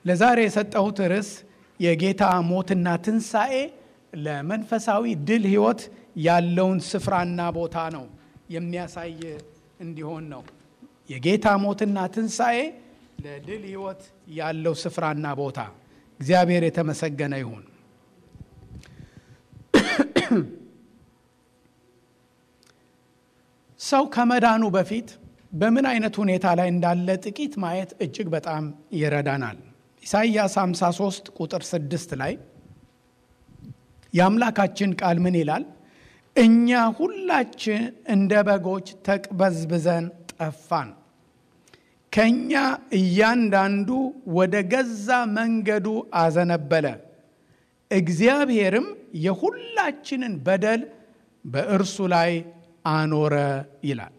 ለዛሬ የሰጠሁት ርዕስ የጌታ ሞትና ትንሣኤ ለመንፈሳዊ ድል ሕይወት ያለውን ስፍራና ቦታ ነው የሚያሳይ እንዲሆን ነው። የጌታ ሞትና ትንሣኤ ለድል ሕይወት ያለው ስፍራና ቦታ እግዚአብሔር የተመሰገነ ይሁን። ሰው ከመዳኑ በፊት በምን አይነት ሁኔታ ላይ እንዳለ ጥቂት ማየት እጅግ በጣም ይረዳናል። ኢሳይያስ 53 ቁጥር 6 ላይ የአምላካችን ቃል ምን ይላል? እኛ ሁላችን እንደ በጎች ተቅበዝብዘን ጠፋን፣ ከእኛ እያንዳንዱ ወደ ገዛ መንገዱ አዘነበለ፣ እግዚአብሔርም የሁላችንን በደል በእርሱ ላይ አኖረ ይላል።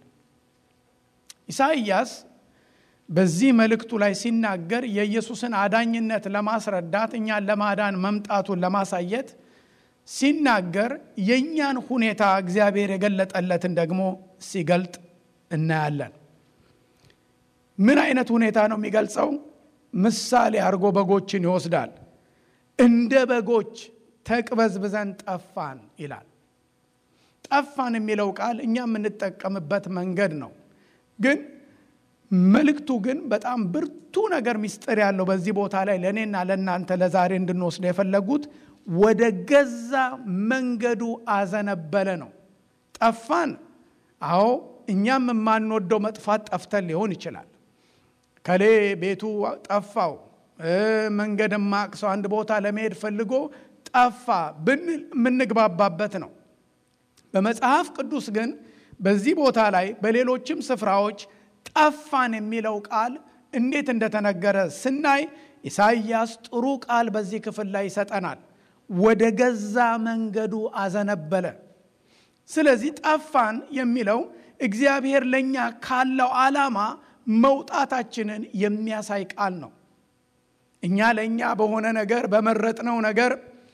ኢሳይያስ በዚህ መልእክቱ ላይ ሲናገር የኢየሱስን አዳኝነት ለማስረዳት እኛን ለማዳን መምጣቱን ለማሳየት ሲናገር የእኛን ሁኔታ እግዚአብሔር የገለጠለትን ደግሞ ሲገልጥ እናያለን። ምን አይነት ሁኔታ ነው የሚገልጸው? ምሳሌ አድርጎ በጎችን ይወስዳል። እንደ በጎች ተቅበዝብዘን ጠፋን ይላል። ጠፋን የሚለው ቃል እኛ የምንጠቀምበት መንገድ ነው። ግን መልእክቱ ግን በጣም ብርቱ ነገር ምስጢር ያለው በዚህ ቦታ ላይ ለእኔና ለእናንተ ለዛሬ እንድንወስደ የፈለጉት ወደ ገዛ መንገዱ አዘነበለ ነው። ጠፋን። አዎ እኛም የማንወደው መጥፋት ጠፍተን ሊሆን ይችላል። ከሌ ቤቱ ጠፋው፣ መንገድ ማቅሰው አንድ ቦታ ለመሄድ ፈልጎ ጠፋ ብንል የምንግባባበት ነው። በመጽሐፍ ቅዱስ ግን በዚህ ቦታ ላይ በሌሎችም ስፍራዎች ጠፋን የሚለው ቃል እንዴት እንደተነገረ ስናይ ኢሳይያስ ጥሩ ቃል በዚህ ክፍል ላይ ይሰጠናል። ወደ ገዛ መንገዱ አዘነበለ። ስለዚህ ጠፋን የሚለው እግዚአብሔር ለእኛ ካለው ዓላማ መውጣታችንን የሚያሳይ ቃል ነው። እኛ ለእኛ በሆነ ነገር በመረጥነው ነገር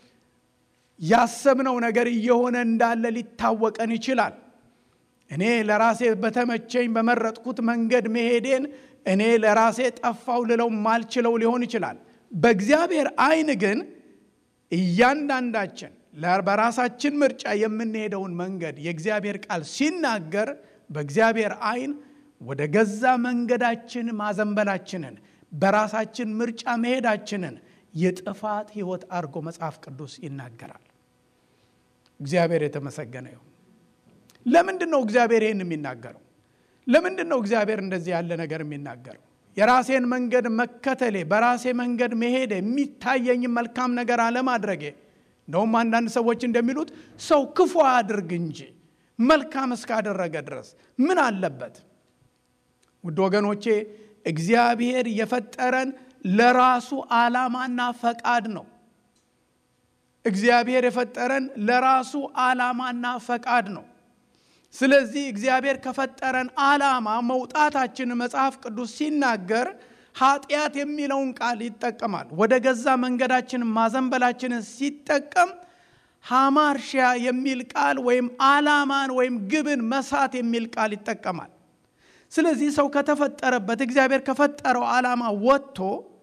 ያሰብነው ነገር እየሆነ እንዳለ ሊታወቀን ይችላል። እኔ ለራሴ በተመቸኝ በመረጥኩት መንገድ መሄዴን እኔ ለራሴ ጠፋው ልለው ማልችለው ሊሆን ይችላል። በእግዚአብሔር ዓይን ግን እያንዳንዳችን በራሳችን ምርጫ የምንሄደውን መንገድ የእግዚአብሔር ቃል ሲናገር በእግዚአብሔር ዓይን ወደ ገዛ መንገዳችን ማዘንበላችንን በራሳችን ምርጫ መሄዳችንን የጥፋት ሕይወት አድርጎ መጽሐፍ ቅዱስ ይናገራል። እግዚአብሔር የተመሰገነ ይሁን። ለምንድን ነው እግዚአብሔር ይህን የሚናገረው? ለምንድን ነው እግዚአብሔር እንደዚህ ያለ ነገር የሚናገረው? የራሴን መንገድ መከተሌ፣ በራሴ መንገድ መሄድ፣ የሚታየኝ መልካም ነገር አለማድረጌ። እንደውም አንዳንድ ሰዎች እንደሚሉት ሰው ክፉ አድርግ እንጂ መልካም እስካደረገ ድረስ ምን አለበት? ውድ ወገኖቼ እግዚአብሔር የፈጠረን ለራሱ ዓላማና ፈቃድ ነው። እግዚአብሔር የፈጠረን ለራሱ ዓላማና ፈቃድ ነው። ስለዚህ እግዚአብሔር ከፈጠረን ዓላማ መውጣታችን መጽሐፍ ቅዱስ ሲናገር ኃጢአት የሚለውን ቃል ይጠቀማል። ወደ ገዛ መንገዳችን ማዘንበላችንን ሲጠቀም ሃማርሺያ የሚል ቃል ወይም ዓላማን ወይም ግብን መሳት የሚል ቃል ይጠቀማል። ስለዚህ ሰው ከተፈጠረበት እግዚአብሔር ከፈጠረው ዓላማ ወጥቶ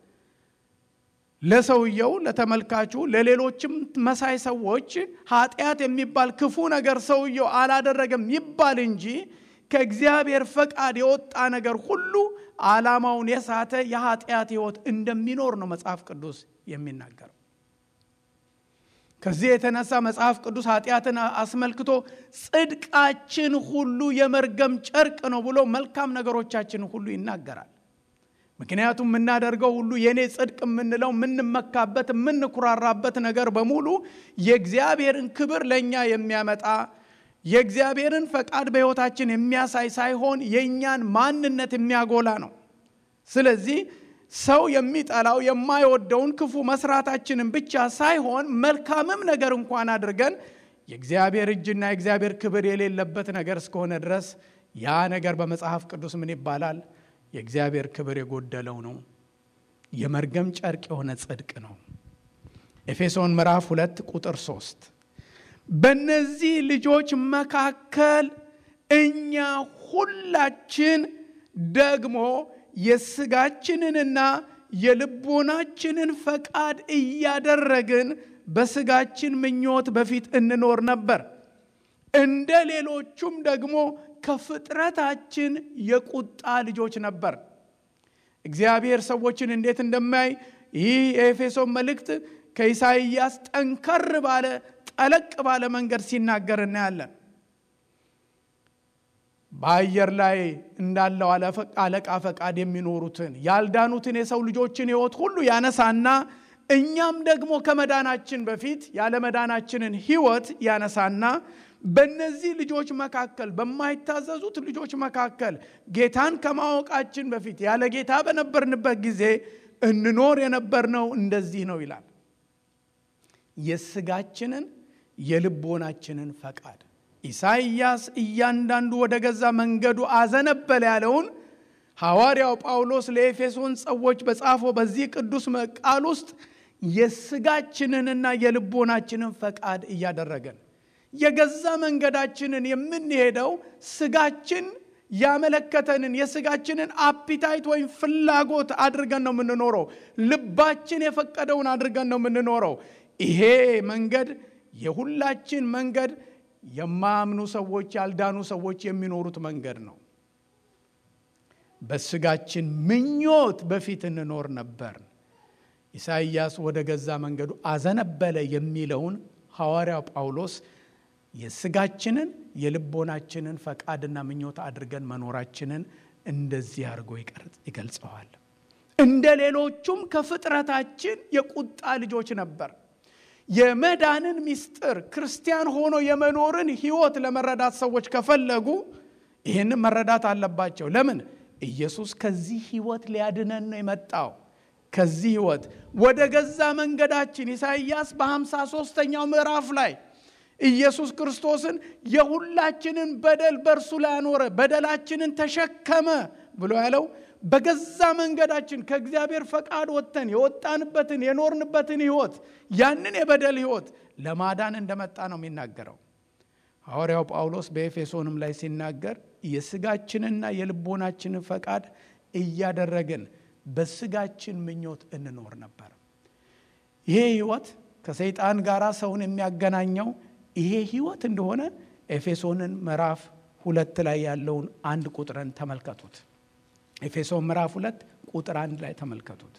ለሰውየው፣ ለተመልካቹ፣ ለሌሎችም መሳይ ሰዎች ኃጢአት የሚባል ክፉ ነገር ሰውየው አላደረገም ይባል እንጂ ከእግዚአብሔር ፈቃድ የወጣ ነገር ሁሉ ዓላማውን የሳተ የኃጢአት ሕይወት እንደሚኖር ነው መጽሐፍ ቅዱስ የሚናገረው። ከዚህ የተነሳ መጽሐፍ ቅዱስ ኃጢአትን አስመልክቶ ጽድቃችን ሁሉ የመርገም ጨርቅ ነው ብሎ መልካም ነገሮቻችን ሁሉ ይናገራል። ምክንያቱም የምናደርገው ሁሉ የእኔ ጽድቅ የምንለው የምንመካበት የምንኩራራበት ነገር በሙሉ የእግዚአብሔርን ክብር ለእኛ የሚያመጣ የእግዚአብሔርን ፈቃድ በሕይወታችን የሚያሳይ ሳይሆን የእኛን ማንነት የሚያጎላ ነው። ስለዚህ ሰው የሚጠላው የማይወደውን ክፉ መስራታችንን ብቻ ሳይሆን መልካምም ነገር እንኳን አድርገን የእግዚአብሔር እጅና የእግዚአብሔር ክብር የሌለበት ነገር እስከሆነ ድረስ ያ ነገር በመጽሐፍ ቅዱስ ምን ይባላል? የእግዚአብሔር ክብር የጎደለው ነው። የመርገም ጨርቅ የሆነ ጽድቅ ነው። ኤፌሶን ምዕራፍ ሁለት ቁጥር ሶስት በእነዚህ ልጆች መካከል እኛ ሁላችን ደግሞ የስጋችንንና የልቦናችንን ፈቃድ እያደረግን በስጋችን ምኞት በፊት እንኖር ነበር። እንደ ሌሎቹም ደግሞ ከፍጥረታችን የቁጣ ልጆች ነበር። እግዚአብሔር ሰዎችን እንዴት እንደማያይ ይህ የኤፌሶን መልእክት ከኢሳይያስ ጠንከር ባለ ጠለቅ ባለ መንገድ ሲናገር እናያለን። በአየር ላይ እንዳለው አለቃ ፈቃድ የሚኖሩትን ያልዳኑትን የሰው ልጆችን ሕይወት ሁሉ ያነሳና እኛም ደግሞ ከመዳናችን በፊት ያለመዳናችንን ሕይወት ያነሳና በእነዚህ ልጆች መካከል በማይታዘዙት ልጆች መካከል ጌታን ከማወቃችን በፊት ያለ ጌታ በነበርንበት ጊዜ እንኖር የነበርነው እንደዚህ ነው ይላል። የስጋችንን የልቦናችንን ፈቃድ ኢሳይያስ እያንዳንዱ ወደ ገዛ መንገዱ አዘነበለ ያለውን ሐዋርያው ጳውሎስ ለኤፌሶን ሰዎች በጻፈው በዚህ ቅዱስ ቃል ውስጥ የስጋችንንና የልቦናችንን ፈቃድ እያደረገን የገዛ መንገዳችንን የምንሄደው ስጋችን ያመለከተንን የስጋችንን አፒታይት ወይም ፍላጎት አድርገን ነው የምንኖረው። ልባችን የፈቀደውን አድርገን ነው የምንኖረው። ይሄ መንገድ የሁላችን መንገድ የማያምኑ ሰዎች ያልዳኑ ሰዎች የሚኖሩት መንገድ ነው። በስጋችን ምኞት በፊት እንኖር ነበር። ኢሳይያስ ወደ ገዛ መንገዱ አዘነበለ የሚለውን ሐዋርያው ጳውሎስ የስጋችንን የልቦናችንን ፈቃድና ምኞት አድርገን መኖራችንን እንደዚህ አድርጎ ይገልጸዋል። እንደ ሌሎቹም ከፍጥረታችን የቁጣ ልጆች ነበር። የመዳንን ምስጢር ክርስቲያን ሆኖ የመኖርን ሕይወት ለመረዳት ሰዎች ከፈለጉ ይህንን መረዳት አለባቸው። ለምን? ኢየሱስ ከዚህ ሕይወት ሊያድነን ነው የመጣው። ከዚህ ሕይወት ወደ ገዛ መንገዳችን ኢሳይያስ በሃምሳ ሦስተኛው ምዕራፍ ላይ ኢየሱስ ክርስቶስን የሁላችንን በደል በእርሱ ላይ አኖረ፣ በደላችንን ተሸከመ ብሎ ያለው በገዛ መንገዳችን ከእግዚአብሔር ፈቃድ ወጥተን የወጣንበትን የኖርንበትን ሕይወት ያንን የበደል ሕይወት ለማዳን እንደመጣ ነው የሚናገረው። ሐዋርያው ጳውሎስ በኤፌሶንም ላይ ሲናገር የስጋችንና የልቦናችንን ፈቃድ እያደረግን በስጋችን ምኞት እንኖር ነበር። ይሄ ሕይወት ከሰይጣን ጋር ሰውን የሚያገናኘው ይሄ ሕይወት እንደሆነ ኤፌሶንን ምዕራፍ ሁለት ላይ ያለውን አንድ ቁጥርን ተመልከቱት። ኤፌሶን ምዕራፍ ሁለት ቁጥር አንድ ላይ ተመልከቱት።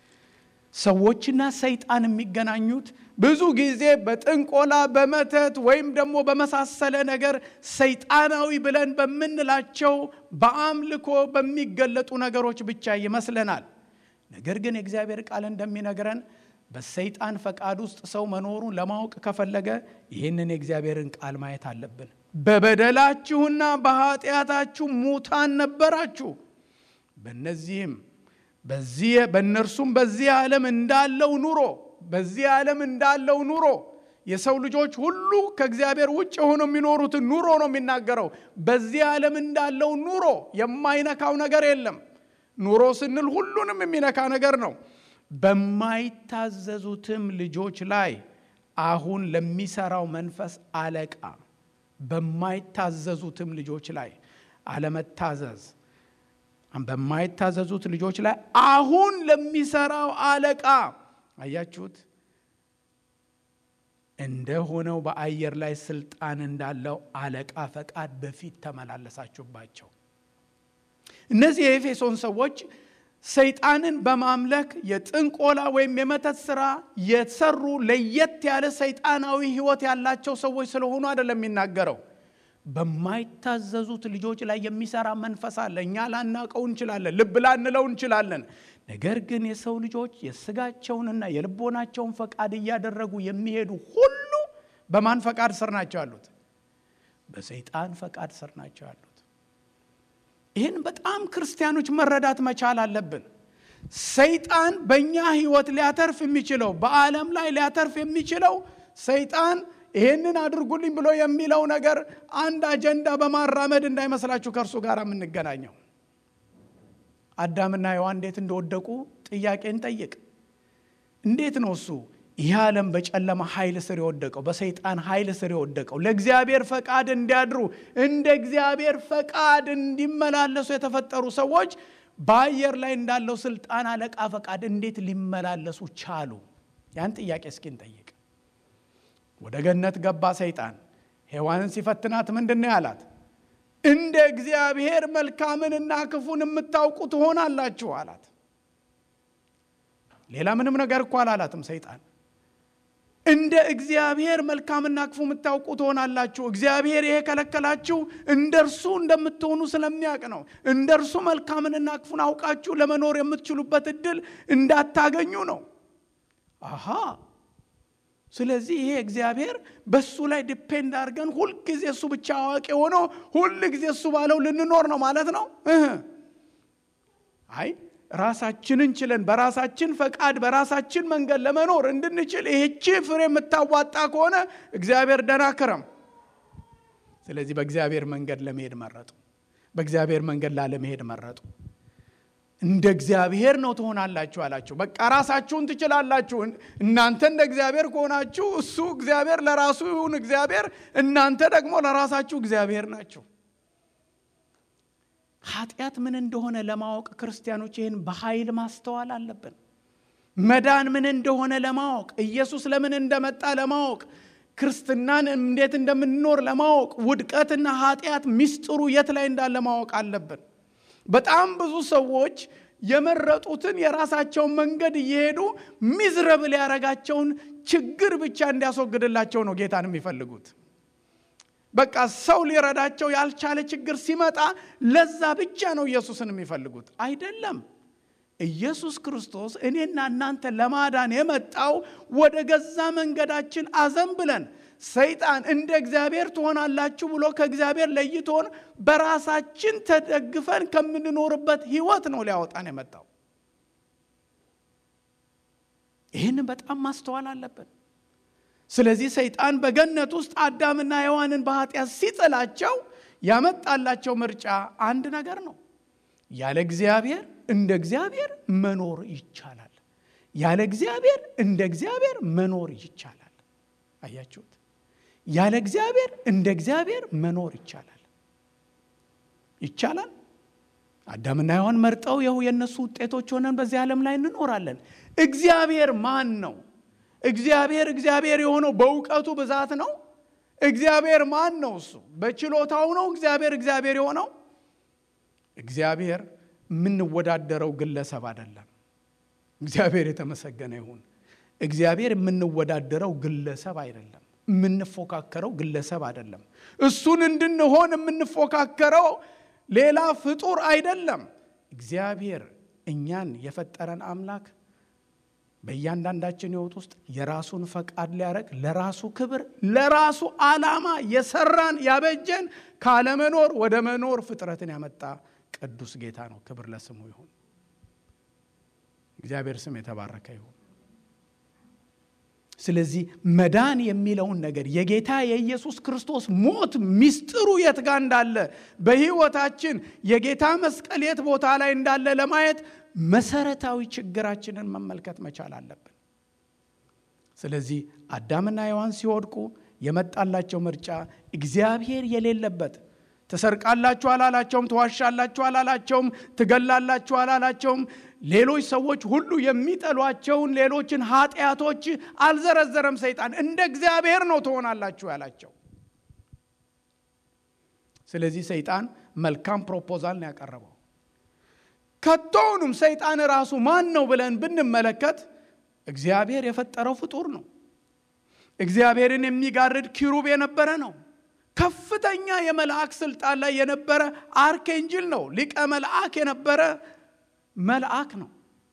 ሰዎችና ሰይጣን የሚገናኙት ብዙ ጊዜ በጥንቆላ በመተት ወይም ደግሞ በመሳሰለ ነገር ሰይጣናዊ ብለን በምንላቸው በአምልኮ በሚገለጡ ነገሮች ብቻ ይመስለናል። ነገር ግን የእግዚአብሔር ቃል እንደሚነግረን በሰይጣን ፈቃድ ውስጥ ሰው መኖሩን ለማወቅ ከፈለገ ይህንን የእግዚአብሔርን ቃል ማየት አለብን። በበደላችሁና በኃጢአታችሁ ሙታን ነበራችሁ በእነዚህም በዚህ በእነርሱም በዚህ ዓለም እንዳለው ኑሮ በዚህ ዓለም እንዳለው ኑሮ የሰው ልጆች ሁሉ ከእግዚአብሔር ውጭ ሆነው የሚኖሩትን ኑሮ ነው የሚናገረው። በዚህ ዓለም እንዳለው ኑሮ የማይነካው ነገር የለም። ኑሮ ስንል ሁሉንም የሚነካ ነገር ነው። በማይታዘዙትም ልጆች ላይ አሁን ለሚሰራው መንፈስ አለቃ በማይታዘዙትም ልጆች ላይ አለመታዘዝ በማይታዘዙት ልጆች ላይ አሁን ለሚሰራው አለቃ አያችሁት፣ እንደሆነው በአየር ላይ ስልጣን እንዳለው አለቃ ፈቃድ በፊት ተመላለሳችሁባቸው። እነዚህ የኤፌሶን ሰዎች ሰይጣንን በማምለክ የጥንቆላ ወይም የመተት ስራ የሰሩ ለየት ያለ ሰይጣናዊ ሕይወት ያላቸው ሰዎች ስለሆኑ አይደለም የሚናገረው በማይታዘዙት ልጆች ላይ የሚሰራ መንፈስ አለ። እኛ ላናውቀው እንችላለን፣ ልብ ላንለው እንችላለን። ነገር ግን የሰው ልጆች የስጋቸውንና የልቦናቸውን ፈቃድ እያደረጉ የሚሄዱ ሁሉ በማን ፈቃድ ስር ናቸው ያሉት? በሰይጣን ፈቃድ ስር ናቸው ያሉት። ይህን በጣም ክርስቲያኖች መረዳት መቻል አለብን። ሰይጣን በእኛ ህይወት ሊያተርፍ የሚችለው በዓለም ላይ ሊያተርፍ የሚችለው ሰይጣን ይህንን አድርጉልኝ ብሎ የሚለው ነገር አንድ አጀንዳ በማራመድ እንዳይመስላችሁ ከእርሱ ጋር የምንገናኘው። አዳምና ሔዋን እንዴት እንደወደቁ ጥያቄ እንጠይቅ። እንዴት ነው እሱ ይህ ዓለም በጨለማ ኃይል ስር የወደቀው በሰይጣን ኃይል ስር የወደቀው ለእግዚአብሔር ፈቃድ እንዲያድሩ እንደ እግዚአብሔር ፈቃድ እንዲመላለሱ የተፈጠሩ ሰዎች በአየር ላይ እንዳለው ስልጣን አለቃ ፈቃድ እንዴት ሊመላለሱ ቻሉ? ያን ጥያቄ እስኪ እንጠይቅ። ወደ ገነት ገባ ሰይጣን። ሔዋንን ሲፈትናት ምንድን ነው ያላት? እንደ እግዚአብሔር መልካምንና ክፉን የምታውቁ ትሆናላችሁ አላት። ሌላ ምንም ነገር እኮ አላላትም ሰይጣን። እንደ እግዚአብሔር መልካምና ክፉ የምታውቁ ትሆናላችሁ። እግዚአብሔር ይሄ ከለከላችሁ እንደ እርሱ እንደምትሆኑ ስለሚያውቅ ነው። እንደ እርሱ መልካምንና ክፉን አውቃችሁ ለመኖር የምትችሉበት እድል እንዳታገኙ ነው። አሃ ስለዚህ ይሄ እግዚአብሔር በሱ ላይ ዲፔንድ አድርገን ሁልጊዜ እሱ ብቻ አዋቂ ሆኖ ሁል ጊዜ እሱ ባለው ልንኖር ነው ማለት ነው። አይ ራሳችንን ችለን በራሳችን ፈቃድ በራሳችን መንገድ ለመኖር እንድንችል ይህቺ ፍሬ የምታዋጣ ከሆነ እግዚአብሔር ደህና ክረም። ስለዚህ በእግዚአብሔር መንገድ ለመሄድ መረጡ። በእግዚአብሔር መንገድ ላለመሄድ መረጡ። እንደ እግዚአብሔር ነው ትሆናላችሁ አላችሁ። በቃ ራሳችሁን ትችላላችሁ። እናንተ እንደ እግዚአብሔር ከሆናችሁ እሱ እግዚአብሔር ለራሱ ይሁን እግዚአብሔር፣ እናንተ ደግሞ ለራሳችሁ እግዚአብሔር ናችሁ። ኃጢአት ምን እንደሆነ ለማወቅ ክርስቲያኖች ይህን በኃይል ማስተዋል አለብን። መዳን ምን እንደሆነ ለማወቅ ኢየሱስ ለምን እንደመጣ ለማወቅ ክርስትናን እንዴት እንደምንኖር ለማወቅ ውድቀትና ኃጢአት ሚስጥሩ የት ላይ እንዳለ ማወቅ አለብን። በጣም ብዙ ሰዎች የመረጡትን የራሳቸውን መንገድ እየሄዱ ሚዝረብል ያረጋቸውን ችግር ብቻ እንዲያስወግድላቸው ነው ጌታን የሚፈልጉት። በቃ ሰው ሊረዳቸው ያልቻለ ችግር ሲመጣ ለዛ ብቻ ነው ኢየሱስን የሚፈልጉት። አይደለም። ኢየሱስ ክርስቶስ እኔና እናንተ ለማዳን የመጣው ወደ ገዛ መንገዳችን አዘንብለን ሰይጣን እንደ እግዚአብሔር ትሆናላችሁ ብሎ ከእግዚአብሔር ለይቶን በራሳችን ተደግፈን ከምንኖርበት ሕይወት ነው ሊያወጣን የመጣው። ይህንን በጣም ማስተዋል አለብን። ስለዚህ ሰይጣን በገነት ውስጥ አዳምና ሔዋንን በኃጢአት ሲጥላቸው ያመጣላቸው ምርጫ አንድ ነገር ነው። ያለ እግዚአብሔር እንደ እግዚአብሔር መኖር ይቻላል። ያለ እግዚአብሔር እንደ እግዚአብሔር መኖር ይቻላል። አያችሁት? ያለ እግዚአብሔር እንደ እግዚአብሔር መኖር ይቻላል። ይቻላል። አዳምና ሔዋን መርጠው ይኸው የእነሱ ውጤቶች ሆነን በዚህ ዓለም ላይ እንኖራለን። እግዚአብሔር ማን ነው? እግዚአብሔር እግዚአብሔር የሆነው በእውቀቱ ብዛት ነው። እግዚአብሔር ማን ነው? እሱ በችሎታው ነው እግዚአብሔር እግዚአብሔር የሆነው። እግዚአብሔር የምንወዳደረው ግለሰብ አይደለም። እግዚአብሔር የተመሰገነ ይሁን። እግዚአብሔር የምንወዳደረው ግለሰብ አይደለም። የምንፎካከረው ግለሰብ አይደለም። እሱን እንድንሆን የምንፎካከረው ሌላ ፍጡር አይደለም። እግዚአብሔር እኛን የፈጠረን አምላክ በእያንዳንዳችን ሕይወት ውስጥ የራሱን ፈቃድ ሊያደርግ ለራሱ ክብር ለራሱ ዓላማ የሰራን ያበጀን ካለመኖር ወደ መኖር ፍጥረትን ያመጣ ቅዱስ ጌታ ነው። ክብር ለስሙ ይሁን። እግዚአብሔር ስም የተባረከ ይሁን። ስለዚህ መዳን የሚለውን ነገር የጌታ የኢየሱስ ክርስቶስ ሞት ሚስጥሩ የት ጋር እንዳለ በሕይወታችን የጌታ መስቀል የት ቦታ ላይ እንዳለ ለማየት መሰረታዊ ችግራችንን መመልከት መቻል አለብን። ስለዚህ አዳምና ሔዋን ሲወድቁ የመጣላቸው ምርጫ እግዚአብሔር የሌለበት ትሰርቃላችሁ አላላቸውም፣ ትዋሻላችሁ አላላቸውም፣ ትገላላችሁ አላላቸውም። ሌሎች ሰዎች ሁሉ የሚጠሏቸውን ሌሎችን ኃጢአቶች አልዘረዘረም። ሰይጣን እንደ እግዚአብሔር ነው ትሆናላችሁ ያላቸው። ስለዚህ ሰይጣን መልካም ፕሮፖዛል ነው ያቀረበው። ከቶውንም ሰይጣን ራሱ ማን ነው ብለን ብንመለከት እግዚአብሔር የፈጠረው ፍጡር ነው። እግዚአብሔርን የሚጋርድ ኪሩብ የነበረ ነው። ከፍተኛ የመልአክ ስልጣን ላይ የነበረ አርኬንጅል ነው። ሊቀ መልአክ የነበረ መልአክ ነው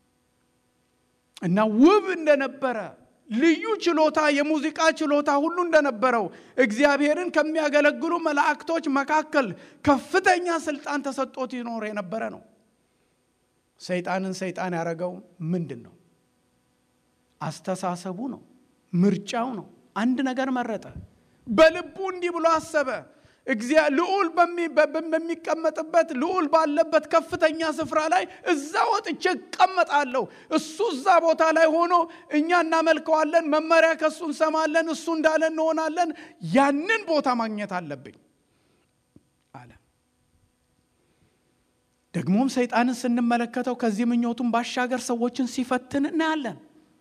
እና ውብ እንደነበረ ልዩ ችሎታ የሙዚቃ ችሎታ ሁሉ እንደነበረው እግዚአብሔርን ከሚያገለግሉ መላእክቶች መካከል ከፍተኛ ስልጣን ተሰጥቶት ይኖር የነበረ ነው። ሰይጣንን ሰይጣን ያደረገው ምንድን ነው? አስተሳሰቡ ነው፣ ምርጫው ነው። አንድ ነገር መረጠ። በልቡ እንዲህ ብሎ አሰበ። ልዑል በሚቀመጥበት ልዑል ባለበት ከፍተኛ ስፍራ ላይ እዛ ወጥቼ እቀመጣለሁ። እሱ እዛ ቦታ ላይ ሆኖ እኛ እናመልከዋለን፣ መመሪያ ከእሱ እንሰማለን፣ እሱ እንዳለ እንሆናለን። ያንን ቦታ ማግኘት አለብኝ አለ። ደግሞም ሰይጣንን ስንመለከተው ከዚህ ምኞቱን ባሻገር ሰዎችን ሲፈትን እናያለን።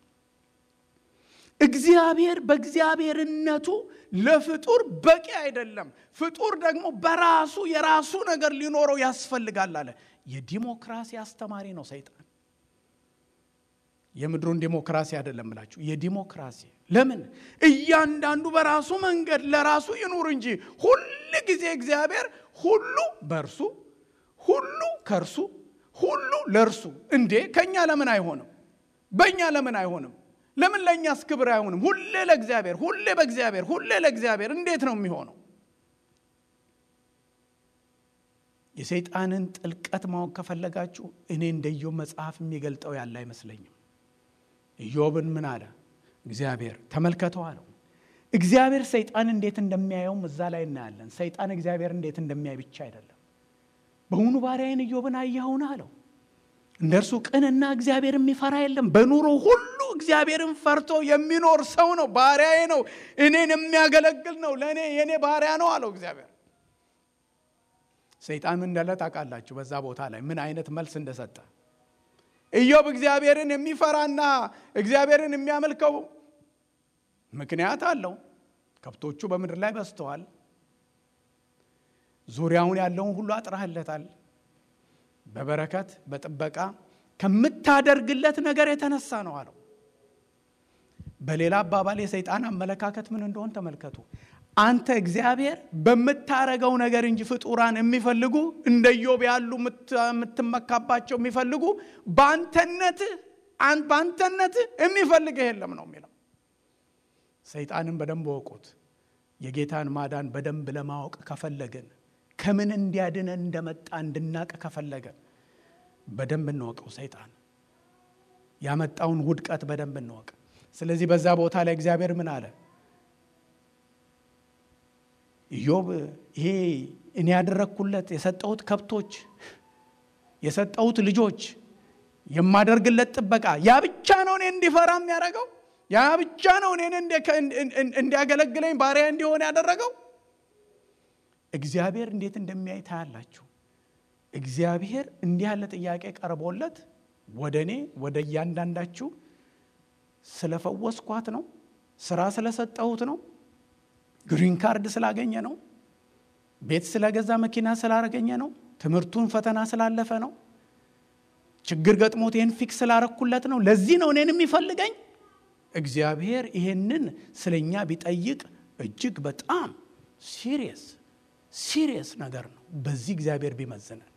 እግዚአብሔር በእግዚአብሔርነቱ ለፍጡር በቂ አይደለም። ፍጡር ደግሞ በራሱ የራሱ ነገር ሊኖረው ያስፈልጋል አለ። የዲሞክራሲ አስተማሪ ነው ሰይጣን። የምድሩን ዲሞክራሲ አይደለም ብላችሁ የዲሞክራሲ ለምን እያንዳንዱ በራሱ መንገድ ለራሱ ይኑር እንጂ ሁል ጊዜ እግዚአብሔር ሁሉ በእርሱ ሁሉ ከእርሱ ሁሉ ለእርሱ እንዴ ከእኛ ለምን አይሆንም በእኛ ለምን አይሆንም ለምን ለእኛስ ክብር አይሆንም ሁሌ ለእግዚአብሔር ሁሌ በእግዚአብሔር ሁሌ ለእግዚአብሔር እንዴት ነው የሚሆነው የሰይጣንን ጥልቀት ማወቅ ከፈለጋችሁ እኔ እንደ ኢዮብ መጽሐፍ የሚገልጠው ያለ አይመስለኝም ኢዮብን ምን አለ እግዚአብሔር ተመልከተው አለው እግዚአብሔር ሰይጣን እንዴት እንደሚያየውም እዛ ላይ እናያለን ሰይጣን እግዚአብሔር እንዴት እንደሚያይ ብቻ አይደለም በውኑ ባሪያዬን ኢዮብን አየኸውን አለው እንደ እርሱ ቅንና እግዚአብሔር የሚፈራ የለም በኑሮ ሁሉ እግዚአብሔርን ፈርቶ የሚኖር ሰው ነው ባሪያዬ ነው እኔን የሚያገለግል ነው ለእኔ የእኔ ባሪያ ነው አለው እግዚአብሔር ሰይጣን ምን እንዳለ ታውቃላችሁ በዛ ቦታ ላይ ምን አይነት መልስ እንደሰጠ ኢዮብ እግዚአብሔርን የሚፈራና እግዚአብሔርን የሚያመልከው ምክንያት አለው ከብቶቹ በምድር ላይ በዝተዋል ዙሪያውን ያለውን ሁሉ አጥራህለታል በበረከት በጥበቃ ከምታደርግለት ነገር የተነሳ ነው አለው በሌላ አባባል የሰይጣን አመለካከት ምን እንደሆን ተመልከቱ አንተ እግዚአብሔር በምታረገው ነገር እንጂ ፍጡራን የሚፈልጉ እንደ ኢዮብ ያሉ የምትመካባቸው የሚፈልጉ በአንተነት በአንተነት የሚፈልግ የለም ነው የሚለው ሰይጣንን በደንብ ወቁት የጌታን ማዳን በደንብ ለማወቅ ከፈለግን ከምን እንዲያድነን እንደመጣ እንድናቅ ከፈለገን በደንብ እንወቀው ሰይጣን ያመጣውን ውድቀት በደንብ እንወቅ ስለዚህ በዛ ቦታ ላይ እግዚአብሔር ምን አለ ኢዮብ ይሄ እኔ ያደረግኩለት የሰጠሁት ከብቶች የሰጠሁት ልጆች የማደርግለት ጥበቃ ያ ብቻ ነው እኔ እንዲፈራ የሚያደርገው ያ ብቻ ነው እኔን እንዲያገለግለኝ ባሪያ እንዲሆን ያደረገው እግዚአብሔር እንዴት እንደሚያይ ታያላችሁ እግዚአብሔር እንዲህ ያለ ጥያቄ ቀርቦለት ወደ እኔ ወደ እያንዳንዳችሁ ስለፈወስኳት ነው ስራ ስለሰጠሁት ነው ግሪን ካርድ ስላገኘ ነው ቤት ስለገዛ መኪና ስላረገኘ ነው ትምህርቱን ፈተና ስላለፈ ነው ችግር ገጥሞት ይህን ፊክስ ስላረኩለት ነው ለዚህ ነው እኔን የሚፈልገኝ እግዚአብሔር ይሄንን ስለኛ ቢጠይቅ እጅግ በጣም ሲሪየስ ሲሪየስ ነገር ነው በዚህ እግዚአብሔር ቢመዝነን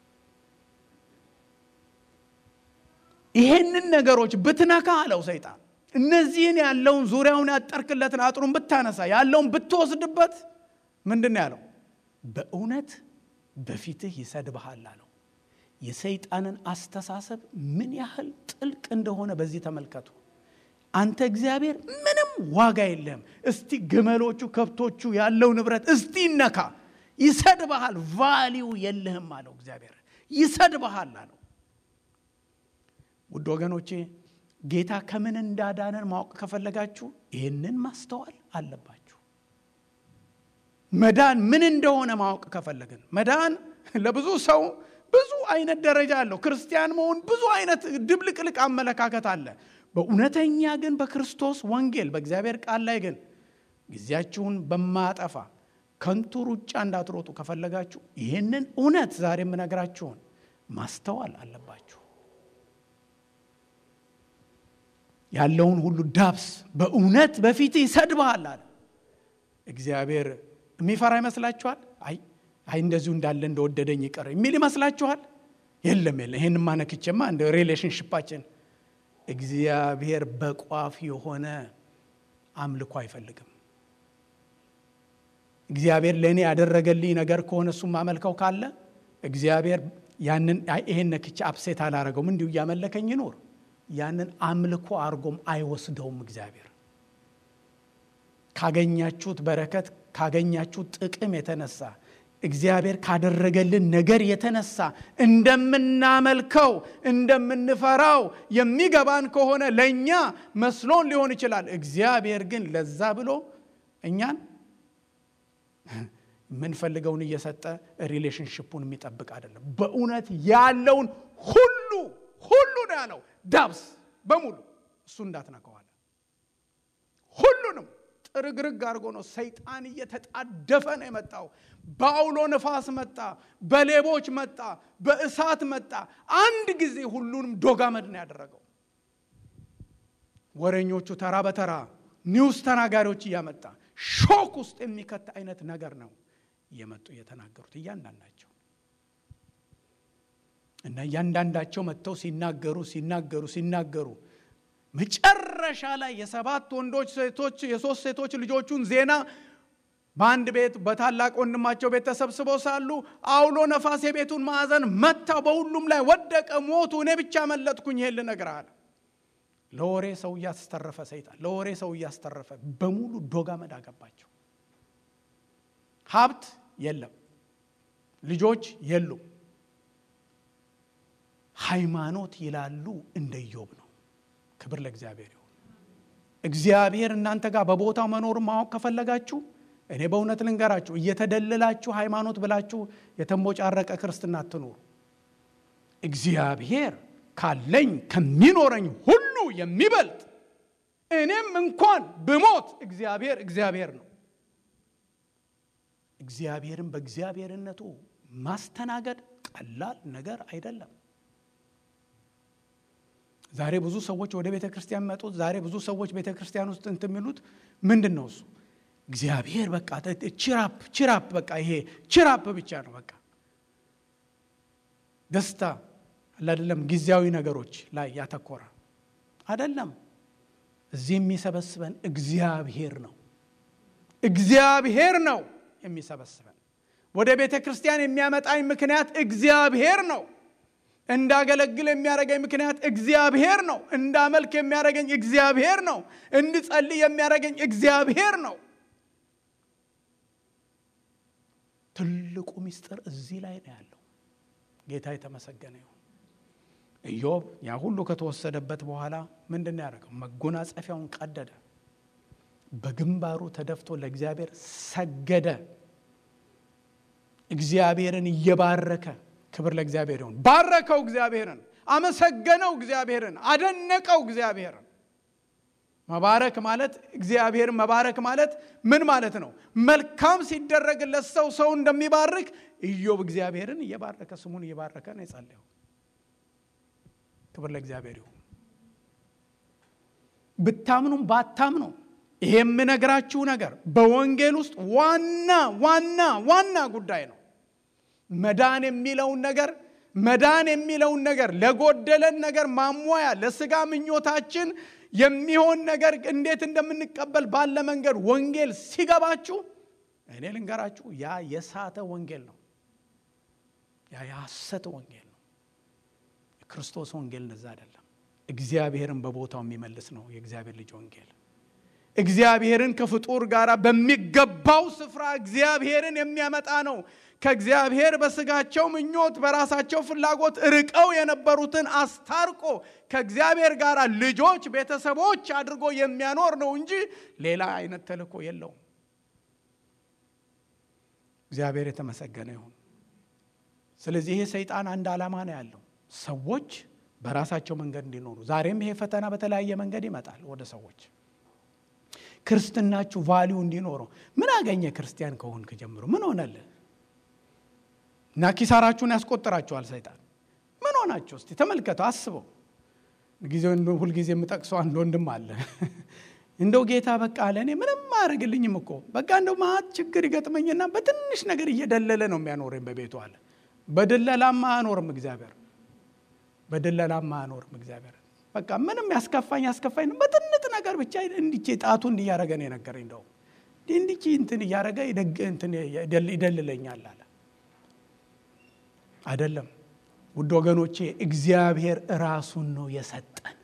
ይሄንን ነገሮች ብትነካ አለው ሰይጣን እነዚህን ያለውን ዙሪያውን ያጠርክለትን አጥሩን ብታነሳ ያለውን ብትወስድበት ምንድን ያለው በእውነት በፊትህ ይሰድብሃል አለው የሰይጣንን አስተሳሰብ ምን ያህል ጥልቅ እንደሆነ በዚህ ተመልከቱ አንተ እግዚአብሔር ምንም ዋጋ የለም እስቲ ግመሎቹ ከብቶቹ ያለው ንብረት እስቲ ይነካ ይሰድብሃል ቫሊው የለህም አለው እግዚአብሔር ይሰድብሃል አለው ውድ ወገኖቼ ጌታ ከምን እንዳዳነን ማወቅ ከፈለጋችሁ ይህንን ማስተዋል አለባችሁ መዳን ምን እንደሆነ ማወቅ ከፈለግን መዳን ለብዙ ሰው ብዙ አይነት ደረጃ አለው ክርስቲያን መሆን ብዙ አይነት ድብልቅልቅ አመለካከት አለ በእውነተኛ ግን በክርስቶስ ወንጌል በእግዚአብሔር ቃል ላይ ግን ጊዜያችሁን በማጠፋ ከንቱ ሩጫ እንዳትሮጡ ከፈለጋችሁ ይህንን እውነት ዛሬ የምነግራችሁን ማስተዋል አለባችሁ ያለውን ሁሉ ዳብስ በእውነት በፊት ይሰድብሃል አለ እግዚአብሔር የሚፈራ ይመስላችኋል አይ አይ እንደዚሁ እንዳለ እንደወደደኝ ይቀር የሚል ይመስላችኋል የለም የለም ይህን ማነክቼማ እንደ ሪሌሽንሽፓችን እግዚአብሔር በቋፍ የሆነ አምልኮ አይፈልግም እግዚአብሔር ለእኔ ያደረገልኝ ነገር ከሆነ እሱ ማመልከው ካለ እግዚአብሔር ያንን ይሄን ነክቼ አፕሴት አላረገውም እንዲሁ እያመለከኝ ይኖር ያንን አምልኮ አርጎም አይወስደውም እግዚአብሔር ካገኛችሁት በረከት ካገኛችሁት ጥቅም የተነሳ እግዚአብሔር ካደረገልን ነገር የተነሳ እንደምናመልከው እንደምንፈራው የሚገባን ከሆነ ለእኛ መስሎን ሊሆን ይችላል እግዚአብሔር ግን ለዛ ብሎ እኛን የምንፈልገውን እየሰጠ ሪሌሽንሽፑን የሚጠብቅ አይደለም። በእውነት ያለውን ሁሉ ሁሉ ነው ያለው ዳብስ በሙሉ እሱ እንዳትነካዋለ ሁሉንም ጥርግርግ አድርጎ ነው ሰይጣን እየተጣደፈ ነው የመጣው። በአውሎ ነፋስ መጣ፣ በሌቦች መጣ፣ በእሳት መጣ። አንድ ጊዜ ሁሉንም ዶጋመድ ነው ያደረገው። ወሬኞቹ ተራ በተራ ኒውስ ተናጋሪዎች እያመጣ ሾክ ውስጥ የሚከት አይነት ነገር ነው እየመጡ እየተናገሩት እያንዳንዳቸው እና እያንዳንዳቸው መጥተው ሲናገሩ ሲናገሩ ሲናገሩ መጨረሻ ላይ የሰባት ወንዶች ሴቶች የሶስት ሴቶች ልጆቹን ዜና በአንድ ቤት በታላቅ ወንድማቸው ቤት ተሰብስበው ሳሉ አውሎ ነፋስ የቤቱን ማዕዘን መታው፣ በሁሉም ላይ ወደቀ፣ ሞቱ። እኔ ብቻ መለጥኩኝ። ይሄን ልነግርህ አለ። ለወሬ ሰው እያስተረፈ ሰይጣን ለወሬ ሰው እያስተረፈ በሙሉ ዶጋመድ አገባቸው። ሀብት የለም፣ ልጆች የሉም። ሃይማኖት ይላሉ እንደ ኢዮብ ነው። ክብር ለእግዚአብሔር ይሁን። እግዚአብሔር እናንተ ጋር በቦታው መኖር ማወቅ ከፈለጋችሁ እኔ በእውነት ልንገራችሁ፣ እየተደለላችሁ ሃይማኖት ብላችሁ የተንቦጫረቀ ክርስትና አትኑሩ። እግዚአብሔር ካለኝ ከሚኖረኝ ሁሉ የሚበልጥ እኔም እንኳን ብሞት እግዚአብሔር እግዚአብሔር ነው። እግዚአብሔርን በእግዚአብሔርነቱ ማስተናገድ ቀላል ነገር አይደለም። ዛሬ ብዙ ሰዎች ወደ ቤተ ክርስቲያን መጡት። ዛሬ ብዙ ሰዎች ቤተ ክርስቲያን ውስጥ እንትን የሚሉት ምንድን ነው? እሱ እግዚአብሔር በቃ ቺራፕ ቺራፕ በቃ ይሄ ቺራፕ ብቻ ነው። በቃ ደስታ አይደለም፣ ጊዜያዊ ነገሮች ላይ ያተኮረ አይደለም። እዚህ የሚሰበስበን እግዚአብሔር ነው። እግዚአብሔር ነው የሚሰበስበን። ወደ ቤተ ክርስቲያን የሚያመጣኝ ምክንያት እግዚአብሔር ነው። እንዳገለግል የሚያደርገኝ ምክንያት እግዚአብሔር ነው። እንዳመልክ የሚያደርገኝ እግዚአብሔር ነው። እንድጸልይ የሚያደርገኝ እግዚአብሔር ነው። ትልቁ ምስጢር እዚህ ላይ ነው ያለው። ጌታ የተመሰገነ ይሁን። ኢዮብ ያ ሁሉ ከተወሰደበት በኋላ ምንድን ነው ያደረገው? መጎናጸፊያውን ቀደደ፣ በግንባሩ ተደፍቶ ለእግዚአብሔር ሰገደ። እግዚአብሔርን እየባረከ ክብር ለእግዚአብሔር ይሁን። ባረከው፣ እግዚአብሔርን አመሰገነው፣ እግዚአብሔርን አደነቀው፣ እግዚአብሔርን መባረክ ማለት እግዚአብሔርን መባረክ ማለት ምን ማለት ነው? መልካም ሲደረግለት ሰው ሰው እንደሚባርክ ኢዮብ እግዚአብሔርን እየባረከ ስሙን እየባረከ ነው የጸለየው። ክብር ለእግዚአብሔር ይሁን። ብታምኑም ባታምኑ ይሄ የምነግራችሁ ነገር በወንጌል ውስጥ ዋና ዋና ዋና ጉዳይ ነው። መዳን የሚለውን ነገር መዳን የሚለውን ነገር ለጎደለን ነገር ማሟያ ለስጋ ምኞታችን የሚሆን ነገር እንዴት እንደምንቀበል ባለ መንገድ ወንጌል ሲገባችሁ እኔ ልንገራችሁ፣ ያ የሳተ ወንጌል ነው። ያ የሐሰት ወንጌል ነው። የክርስቶስ ወንጌል እንደዛ አይደለም። እግዚአብሔርን በቦታው የሚመልስ ነው የእግዚአብሔር ልጅ ወንጌል። እግዚአብሔርን ከፍጡር ጋር በሚገባው ስፍራ እግዚአብሔርን የሚያመጣ ነው። ከእግዚአብሔር በስጋቸው ምኞት በራሳቸው ፍላጎት ርቀው የነበሩትን አስታርቆ ከእግዚአብሔር ጋር ልጆች፣ ቤተሰቦች አድርጎ የሚያኖር ነው እንጂ ሌላ አይነት ተልእኮ የለውም። እግዚአብሔር የተመሰገነ ይሁን። ስለዚህ ይሄ ሰይጣን አንድ ዓላማ ነው ያለው፣ ሰዎች በራሳቸው መንገድ እንዲኖሩ። ዛሬም ይሄ ፈተና በተለያየ መንገድ ይመጣል ወደ ሰዎች ክርስትናችሁ ቫሊዩ እንዲኖረው። ምን አገኘ ክርስቲያን ከሆንክ ጀምሮ ምን ሆነልህ? እና ኪሳራችሁን ያስቆጥራችኋል ሰይጣን። ምን ሆናችሁ እስቲ ተመልከቱ፣ አስበው። ጊዜ ሁልጊዜ የምጠቅሰው አንድ ወንድም አለ። እንደው ጌታ በቃ ለእኔ ምንም አያደርግልኝም እኮ በቃ እንደው ማት ችግር ይገጥመኝና በትንሽ ነገር እየደለለ ነው የሚያኖረኝ በቤቱ አለ። በድለላማ አያኖርም እግዚአብሔር፣ በድለላማ አያኖርም እግዚአብሔር። በቃ ምንም ያስከፋኝ ያስከፋኝ በትንጥ ነገር ብቻ እንዲቼ ጣቱ እንዲያረገ ነው የነገረኝ። እንደው እንዲቼ እንትን እያረገ ይደልለኛል አለ። አይደለም ውድ ወገኖቼ፣ እግዚአብሔር ራሱን ነው የሰጠን።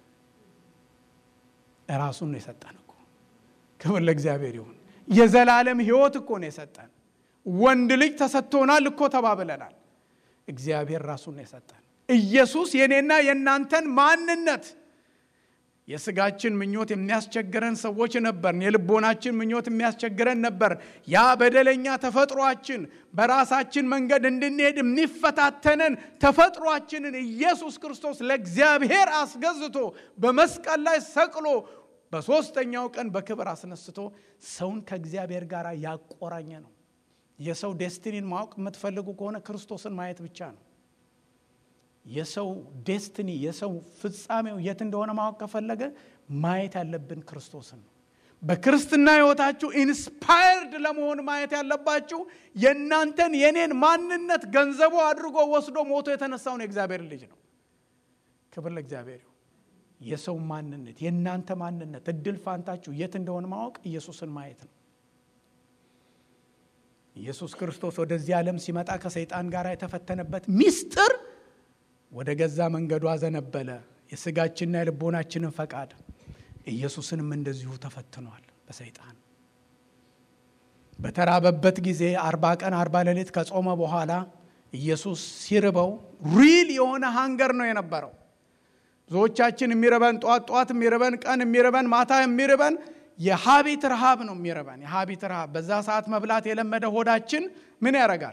ራሱን ነው የሰጠን እኮ። ክብር ለእግዚአብሔር ይሁን። የዘላለም ሕይወት እኮ ነው የሰጠን። ወንድ ልጅ ተሰጥቶናል እኮ ተባብለናል። እግዚአብሔር ራሱን ነው የሰጠን። ኢየሱስ የኔና የእናንተን ማንነት የስጋችን ምኞት የሚያስቸግረን ሰዎች ነበርን። የልቦናችን ምኞት የሚያስቸግረን ነበር። ያ በደለኛ ተፈጥሯችን በራሳችን መንገድ እንድንሄድ የሚፈታተንን ተፈጥሯችንን ኢየሱስ ክርስቶስ ለእግዚአብሔር አስገዝቶ በመስቀል ላይ ሰቅሎ በሦስተኛው ቀን በክብር አስነስቶ ሰውን ከእግዚአብሔር ጋር ያቆራኘ ነው። የሰው ዴስቲኒን ማወቅ የምትፈልጉ ከሆነ ክርስቶስን ማየት ብቻ ነው። የሰው ዴስትኒ የሰው ፍጻሜው የት እንደሆነ ማወቅ ከፈለገ ማየት ያለብን ክርስቶስን ነው። በክርስትና ሕይወታችሁ ኢንስፓየርድ ለመሆን ማየት ያለባችሁ የእናንተን የኔን ማንነት ገንዘቡ አድርጎ ወስዶ ሞቶ የተነሳውን የእግዚአብሔር ልጅ ነው። ክብር ለእግዚአብሔር ይሁን። የሰው ማንነት የእናንተ ማንነት እድል ፋንታችሁ የት እንደሆነ ማወቅ ኢየሱስን ማየት ነው። ኢየሱስ ክርስቶስ ወደዚህ ዓለም ሲመጣ ከሰይጣን ጋር የተፈተነበት ሚስጥር ወደ ገዛ መንገዱ አዘነበለ፣ የስጋችንና የልቦናችንን ፈቃድ። ኢየሱስንም እንደዚሁ ተፈትኗል በሰይጣን በተራበበት ጊዜ አርባ ቀን አርባ ሌሊት ከጾመ በኋላ ኢየሱስ ሲርበው ሪል የሆነ ሃንገር ነው የነበረው። ብዙዎቻችን የሚርበን ጧት ጧት የሚርበን ቀን የሚርበን ማታ የሚርበን የሀቢት ረሃብ ነው የሚርበን የሀቢት ረሃብ። በዛ ሰዓት መብላት የለመደ ሆዳችን ምን ያደርጋል?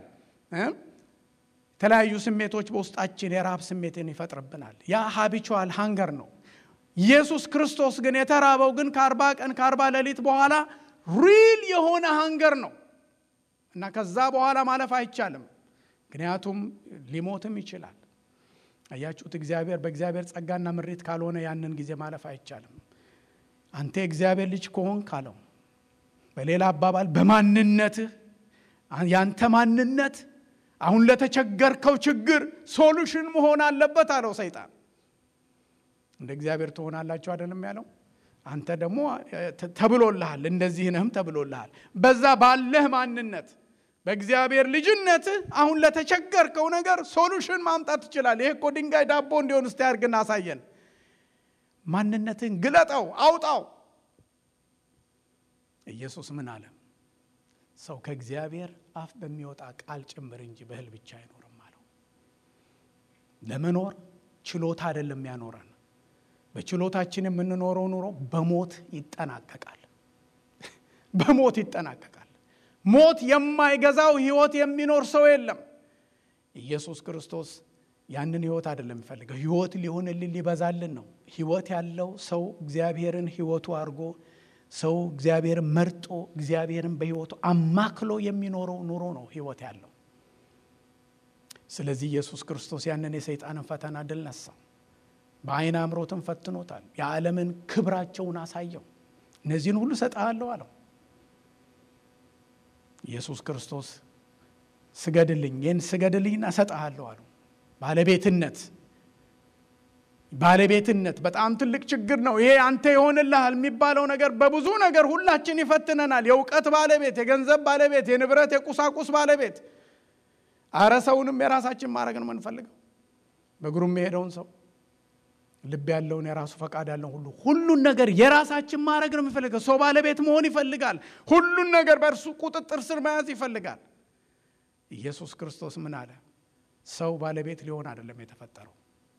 የተለያዩ ስሜቶች በውስጣችን የረሃብ ስሜትን ይፈጥርብናል። ያ ሀቢቹዋል ሃንገር ነው። ኢየሱስ ክርስቶስ ግን የተራበው ግን ከአርባ ቀን ከአርባ ሌሊት በኋላ ሪል የሆነ ሃንገር ነው እና ከዛ በኋላ ማለፍ አይቻልም። ምክንያቱም ሊሞትም ይችላል። አያችሁት? እግዚአብሔር በእግዚአብሔር ጸጋና ምሪት ካልሆነ ያንን ጊዜ ማለፍ አይቻልም። አንተ የእግዚአብሔር ልጅ ከሆን ካለው በሌላ አባባል በማንነትህ ያንተ ማንነት አሁን ለተቸገርከው ችግር ሶሉሽን መሆን አለበት አለው ሰይጣን። እንደ እግዚአብሔር ትሆናላችሁ አይደለም ያለው። አንተ ደግሞ ተብሎልሃል፣ እንደዚህ ነህም ተብሎልሃል። በዛ ባለህ ማንነት በእግዚአብሔር ልጅነትህ አሁን ለተቸገርከው ነገር ሶሉሽን ማምጣት ትችላለህ። ይሄ እኮ ድንጋይ ዳቦ እንዲሆን እስቲ አድርግና አሳየን። ማንነትን ግለጠው፣ አውጣው። ኢየሱስ ምን አለ? ሰው ከእግዚአብሔር አፍ በሚወጣ ቃል ጭምር እንጂ በእህል ብቻ አይኖርም አለው። ለመኖር ችሎታ አይደለም ያኖረን። በችሎታችን የምንኖረው ኑሮ በሞት ይጠናቀቃል። በሞት ይጠናቀቃል። ሞት የማይገዛው ህይወት የሚኖር ሰው የለም። ኢየሱስ ክርስቶስ ያንን ህይወት አይደለም የሚፈልገው። ህይወት ሊሆንልን ሊበዛልን ነው። ህይወት ያለው ሰው እግዚአብሔርን ህይወቱ አድርጎ ሰው እግዚአብሔርን መርጦ እግዚአብሔርን በህይወቱ አማክሎ የሚኖረው ኑሮ ነው ህይወት ያለው። ስለዚህ ኢየሱስ ክርስቶስ ያንን የሰይጣንን ፈተና ድል ነሳው። በአይን አምሮትን ፈትኖታል። የዓለምን ክብራቸውን አሳየው። እነዚህን ሁሉ እሰጥሃለሁ አለው። ኢየሱስ ክርስቶስ ስገድልኝ፣ ይህን ስገድልኝና እሰጥሃለሁ አለው። ባለቤትነት ባለቤትነት በጣም ትልቅ ችግር ነው። ይሄ አንተ ይሆንልሃል የሚባለው ነገር በብዙ ነገር ሁላችን ይፈትነናል። የእውቀት ባለቤት፣ የገንዘብ ባለቤት፣ የንብረት የቁሳቁስ ባለቤት። አረ ሰውንም የራሳችን ማድረግ ነው የምንፈልገው። በእግሩ የሚሄደውን ሰው ልብ ያለውን የራሱ ፈቃድ ያለውን ሁሉ ሁሉን ነገር የራሳችን ማድረግ ነው የሚፈልገው። ሰው ባለቤት መሆን ይፈልጋል። ሁሉን ነገር በእርሱ ቁጥጥር ስር መያዝ ይፈልጋል። ኢየሱስ ክርስቶስ ምን አለ? ሰው ባለቤት ሊሆን አይደለም የተፈጠረው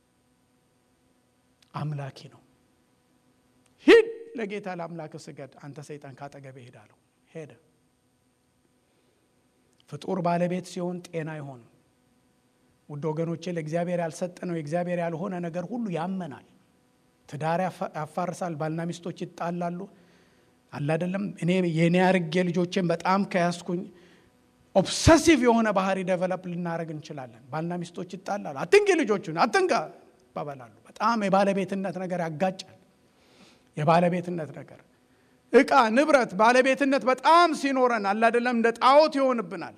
አምላኪ ነው። ሂድ ለጌታ ለአምላክ ስገድ፣ አንተ ሰይጣን ካጠገቤ ሄዳለሁ። ሄደ። ፍጡር ባለቤት ሲሆን ጤና አይሆንም። ውድ ወገኖቼ ለእግዚአብሔር ያልሰጠነው የእግዚአብሔር ያልሆነ ነገር ሁሉ ያመናል። ትዳር ያፋርሳል። ባልና ሚስቶች ይጣላሉ። አላደለም እኔ የኔ አርጌ ልጆቼን በጣም ከያዝኩኝ ኦብሰሲቭ የሆነ ባህሪ ደቨለፕ ልናደረግ እንችላለን። ባልና ሚስቶች ይጣላሉ። አትንኪ ልጆቹን አትንካ ይባባላሉ። በጣም የባለቤትነት ነገር ያጋጫል። የባለቤትነት ነገር እቃ፣ ንብረት፣ ባለቤትነት በጣም ሲኖረን አላደለም እንደ ጣዖት ይሆንብናል።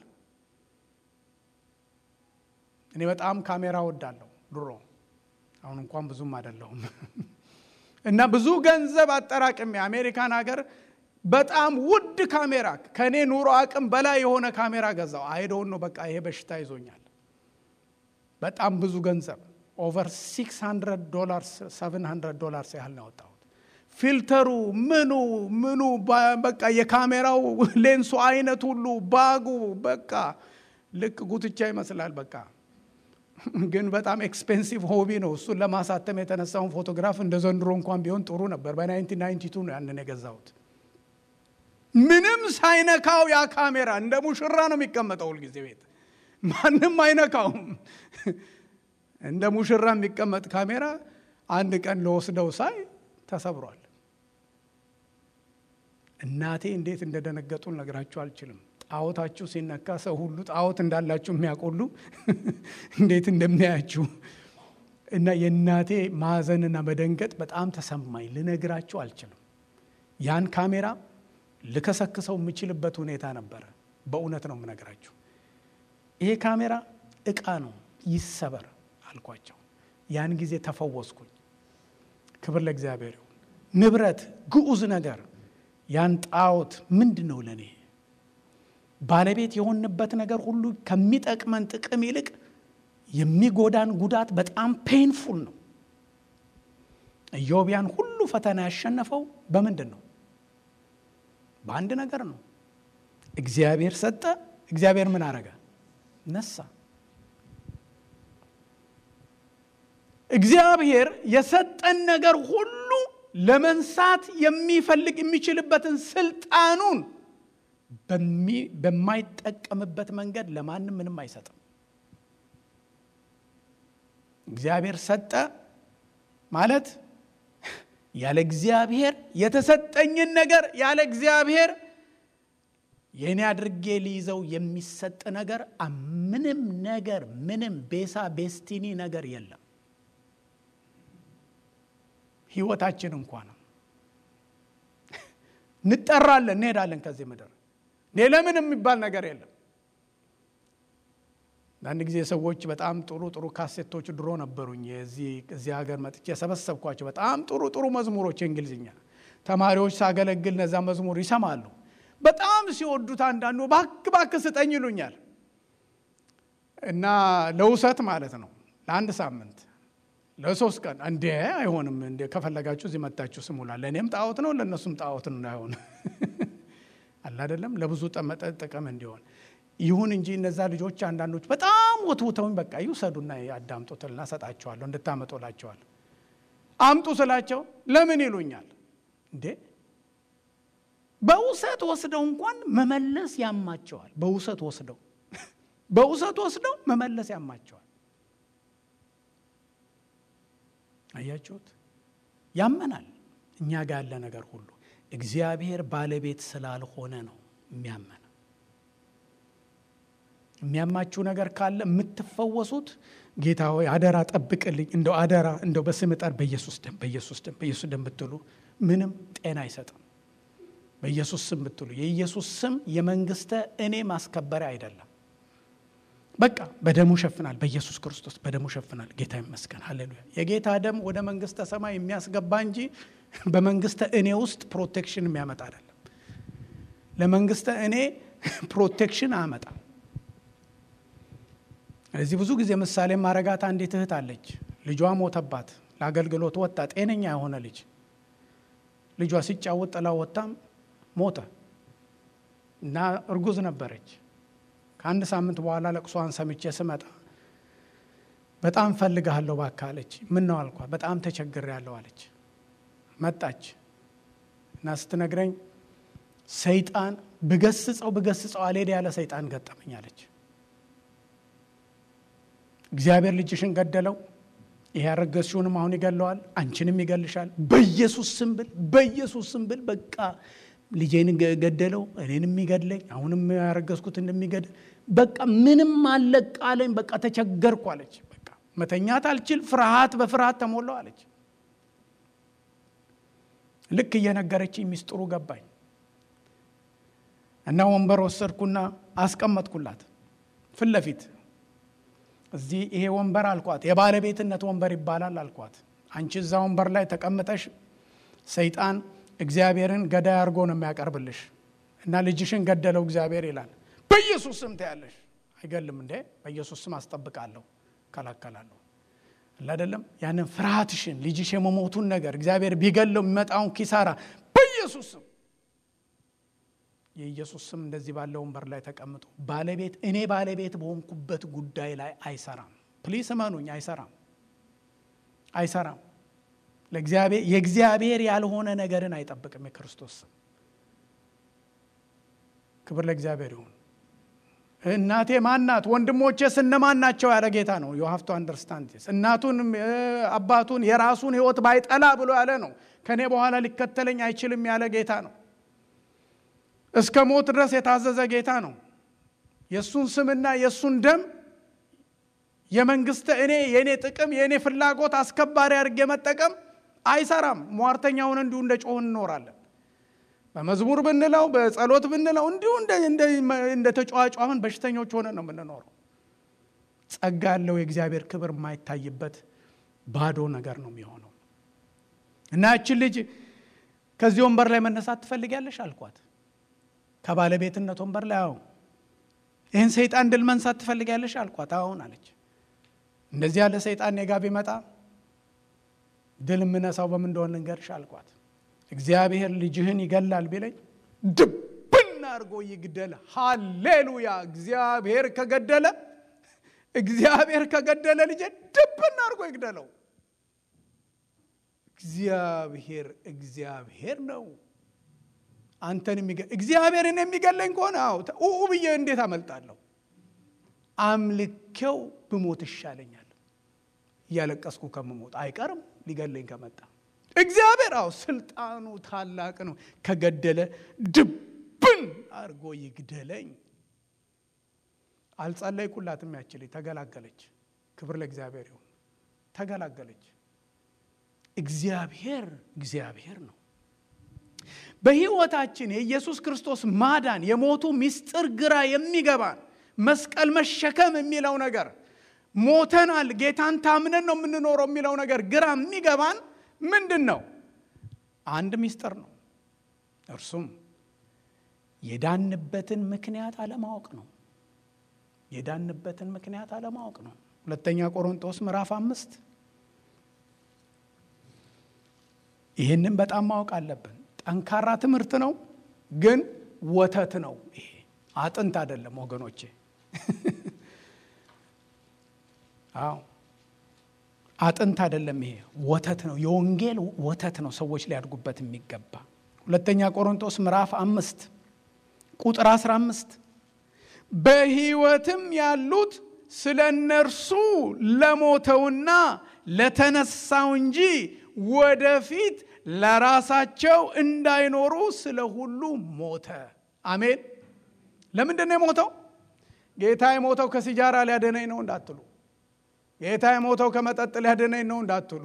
እኔ በጣም ካሜራ ወዳለሁ ድሮ፣ አሁን እንኳን ብዙም አይደለሁም እና ብዙ ገንዘብ አጠራቅሜ አሜሪካን ሀገር በጣም ውድ ካሜራ ከእኔ ኑሮ አቅም በላይ የሆነ ካሜራ ገዛው። አይደውን ነው በቃ ይሄ በሽታ ይዞኛል። በጣም ብዙ ገንዘብ ኦቨር 600 ዶላርስ 700 ዶላርስ ያህል ነው ያወጣሁት። ፊልተሩ ምኑ ምኑ በቃ የካሜራው ሌንሱ አይነት ሁሉ ባጉ በቃ ልክ ጉትቻ ይመስላል። በቃ ግን በጣም ኤክስፔንሲቭ ሆቢ ነው። እሱን ለማሳተም የተነሳውን ፎቶግራፍ እንደ ዘንድሮ እንኳን ቢሆን ጥሩ ነበር። በ1992 ነው ያንን የገዛሁት። ምንም ሳይነካው ያ ካሜራ እንደ ሙሽራ ነው የሚቀመጠው ሁልጊዜ ቤት፣ ማንም አይነካውም። እንደ ሙሽራ የሚቀመጥ ካሜራ አንድ ቀን ለወስደው ሳይ ተሰብሯል። እናቴ እንዴት እንደደነገጡ ልነግራችሁ አልችልም። ጣዖታችሁ ሲነካ ሰው ሁሉ ጣዖት እንዳላችሁ የሚያውቁሉ እንዴት እንደሚያያችሁ እና የእናቴ ማዘንና መደንገጥ በጣም ተሰማኝ። ልነግራችሁ አልችልም። ያን ካሜራ ልከሰክሰው የምችልበት ሁኔታ ነበረ። በእውነት ነው የምነግራችሁ። ይሄ ካሜራ እቃ ነው፣ ይሰበር አልኳቸው። ያን ጊዜ ተፈወስኩኝ። ክብር ለእግዚአብሔር ይሁን። ንብረት፣ ግዑዝ ነገር ያን ጣዖት ምንድን ነው ለእኔ ባለቤት የሆንበት ነገር ሁሉ ከሚጠቅመን ጥቅም ይልቅ የሚጎዳን ጉዳት በጣም ፔንፉል ነው። ኢዮብ ያን ሁሉ ፈተና ያሸነፈው በምንድን ነው? በአንድ ነገር ነው። እግዚአብሔር ሰጠ። እግዚአብሔር ምን አረገ? ነሳ። እግዚአብሔር የሰጠን ነገር ሁሉ ለመንሳት የሚፈልግ የሚችልበትን ስልጣኑን በማይጠቀምበት መንገድ ለማንም ምንም አይሰጥም። እግዚአብሔር ሰጠ ማለት ያለ እግዚአብሔር የተሰጠኝን ነገር ያለ እግዚአብሔር የእኔ አድርጌ ሊይዘው የሚሰጥ ነገር ምንም ነገር ምንም ቤሳ ቤስቲኒ ነገር የለም። ህይወታችን እንኳ ነው። እንጠራለን፣ እንሄዳለን ከዚህ ምድር ሌላ ምን የሚባል ነገር የለም። አንድ ጊዜ ሰዎች በጣም ጥሩ ጥሩ ካሴቶች ድሮ ነበሩኝ እዚህ ሀገር መጥቼ የሰበሰብኳቸው በጣም ጥሩ ጥሩ መዝሙሮች የእንግሊዝኛ ተማሪዎች ሳገለግል እነዛ መዝሙር ይሰማሉ። በጣም ሲወዱት አንዳንዱ ባክ ባክ ስጠኝ ይሉኛል እና ለውሰት ማለት ነው ለአንድ ሳምንት ለሶስት ቀን እንዴ አይሆንም እንዴ ከፈለጋችሁ እዚህ መታችሁ ስሙላ ለእኔም ጣዖት ነው ለእነሱም ጣዖት ነው እንዳይሆን አላደለም ለብዙ ጥቅም እንዲሆን ይሁን እንጂ እነዛ ልጆች አንዳንዶች በጣም ወትውተውኝ በቃ ይውሰዱና ያዳምጡትና ሰጣቸዋለሁ እንድታመጡላቸዋል አምጡ ስላቸው ለምን ይሉኛል እንዴ በውሰት ወስደው እንኳን መመለስ ያማቸዋል በውሰት ወስደው በውሰት ወስደው መመለስ ያማቸዋል አያችሁት ያመናል እኛ ጋር ያለ ነገር ሁሉ እግዚአብሔር ባለቤት ስላልሆነ ነው የሚያመን የሚያማችሁ ነገር ካለ የምትፈወሱት ጌታ ሆይ አደራ ጠብቅልኝ እንደው አደራ እንደው በስም ጠር በኢየሱስ ደም በኢየሱስ ደም በኢየሱስ ደም ብትሉ ምንም ጤና አይሰጥም በኢየሱስ ስም ብትሉ የኢየሱስ ስም የመንግስተ እኔ ማስከበሪያ አይደለም በቃ በደሙ ሸፍናል በኢየሱስ ክርስቶስ በደሙ ሸፍናል ጌታ ይመስገን ሃሌሉያ የጌታ ደም ወደ መንግስተ ሰማይ የሚያስገባ እንጂ በመንግስተ እኔ ውስጥ ፕሮቴክሽን የሚያመጣ አይደለም ለመንግስተ እኔ ፕሮቴክሽን አመጣ እዚህ ብዙ ጊዜ ምሳሌ ማረጋት አንዲት እህት አለች ልጇ ሞተባት ለአገልግሎት ወጣ ጤነኛ የሆነ ልጅ ልጇ ሲጫወት ጥላ ወጣም ሞተ እና እርጉዝ ነበረች ከአንድ ሳምንት በኋላ ለቅሷን ሰምቼ ስመጣ በጣም ፈልግሃለሁ እባክህ አለች ምን ነው አልኳት በጣም ተቸግሬያለሁ አለች መጣች እና ስትነግረኝ ሰይጣን ብገስጸው ብገስጸው አልሄድ ያለ ሰይጣን ገጠመኝ አለች እግዚአብሔር ልጅሽን ገደለው ይሄ ያረገዝሽውንም አሁን ይገለዋል አንቺንም ይገልሻል በኢየሱስ ስም ብል በኢየሱስ ስም ብል በቃ ልጄን ገደለው እኔንም የሚገድለኝ አሁንም ያረገዝኩት እንደሚገድል በቃ ምንም አለቃለኝ በቃ ተቸገርኩ አለች በቃ መተኛት አልችል ፍርሃት በፍርሃት ተሞላው አለች ልክ እየነገረችኝ ሚስጥሩ ገባኝ እና ወንበር ወሰድኩና አስቀመጥኩላት ፊት ለፊት እዚህ ይሄ ወንበር አልኳት የባለቤትነት ወንበር ይባላል አልኳት አንቺ እዛ ወንበር ላይ ተቀምጠሽ ሰይጣን እግዚአብሔርን ገዳይ አድርጎ ነው የሚያቀርብልሽ እና ልጅሽን ገደለው እግዚአብሔር ይላል በኢየሱስ ስም ትያለሽ አይገልም እንዴ በኢየሱስ ስም አስጠብቃለሁ ከላከላለሁ አይደለም ያንን ፍርሃትሽን ልጅሽ የመሞቱን ነገር እግዚአብሔር ቢገለው የሚመጣውን ኪሳራ በኢየሱስ ስም የኢየሱስ ስም እንደዚህ ባለ ወንበር ላይ ተቀምጦ ባለቤት እኔ ባለቤት በሆንኩበት ጉዳይ ላይ አይሰራም ፕሊስ እመኑኝ፣ አይሰራም፣ አይሰራም። የእግዚአብሔር ያልሆነ ነገርን አይጠብቅም የክርስቶስ ስም። ክብር ለእግዚአብሔር ይሁን። እናቴ ማናት? ወንድሞቼስ እነማን ናቸው? ያለ ጌታ ነው። ዩ ሃቭ ቱ አንደርስታንድ እናቱን አባቱን የራሱን ሕይወት ባይጠላ ብሎ ያለ ነው። ከእኔ በኋላ ሊከተለኝ አይችልም ያለ ጌታ ነው። እስከ ሞት ድረስ የታዘዘ ጌታ ነው። የእሱን ስምና የእሱን ደም የመንግስት እኔ የእኔ ጥቅም የእኔ ፍላጎት አስከባሪ አድርጌ መጠቀም አይሰራም። ሟርተኛውን እንዲሁ እንደ ጮህን እንኖራለን። በመዝሙር ብንለው በጸሎት ብንለው እንዲሁ እንደ ተጫዋጫምን በሽተኞች ሆነ ነው የምንኖረው። ጸጋ ያለው የእግዚአብሔር ክብር የማይታይበት ባዶ ነገር ነው የሚሆነው። እና ያችን ልጅ ከዚህ ወንበር ላይ መነሳት ትፈልጊያለሽ አልኳት። ከባለቤትነት ወንበር ላይ አዎ። ይህን ሰይጣን ድል መንሳት ትፈልጊያለሽ አልኳት። አሁን አለች። እንደዚህ ያለ ሰይጣን ኔጋ ቢመጣ ድል የምነሳው በምን እንደሆነ ልንገርሽ አልኳት። እግዚአብሔር ልጅህን ይገላል ቢለኝ ድብና አድርጎ ይግደል። ሃሌሉያ! እግዚአብሔር ከገደለ እግዚአብሔር ከገደለ ልጄ ድብና አድርጎ ይግደለው። እግዚአብሔር እግዚአብሔር ነው። አንተን የሚገ እግዚአብሔርን የሚገለኝ ከሆነ አዎ ኡ ብዬ እንዴት አመልጣለሁ? አምልኬው ብሞት ይሻለኛል። እያለቀስኩ ከምሞት አይቀርም ሊገለኝ ከመጣ እግዚአብሔር አዎ ስልጣኑ ታላቅ ነው። ከገደለ ድብን አድርጎ ይግደለኝ። አልጸለይኩላትም። ያችልኝ ተገላገለች። ክብር ለእግዚአብሔር ይሁን። ተገላገለች። እግዚአብሔር እግዚአብሔር ነው። በሕይወታችን የኢየሱስ ክርስቶስ ማዳን የሞቱ ምስጢር ግራ የሚገባን መስቀል መሸከም የሚለው ነገር ሞተናል፣ ጌታን ታምነን ነው የምንኖረው የሚለው ነገር ግራ የሚገባን ምንድን ነው? አንድ ምስጢር ነው። እርሱም የዳንበትን ምክንያት አለማወቅ ነው። የዳንበትን ምክንያት አለማወቅ ነው። ሁለተኛ ቆሮንቶስ ምዕራፍ አምስት ይህንን በጣም ማወቅ አለብን። ጠንካራ ትምህርት ነው፣ ግን ወተት ነው። ይሄ አጥንት አይደለም ወገኖቼ። አዎ አጥንት አይደለም። ይሄ ወተት ነው፣ የወንጌል ወተት ነው። ሰዎች ሊያድጉበት የሚገባ ሁለተኛ ቆሮንቶስ ምዕራፍ አምስት ቁጥር 15 በሕይወትም ያሉት ስለ እነርሱ ለሞተውና ለተነሳው እንጂ ወደፊት ለራሳቸው እንዳይኖሩ ስለ ሁሉ ሞተ። አሜን። ለምንድን ነው የሞተው? ጌታ የሞተው ከሲጃራ ሊያደነኝ ነው እንዳትሉ፣ ጌታ የሞተው ከመጠጥ ሊያደነኝ ነው እንዳትሉ፣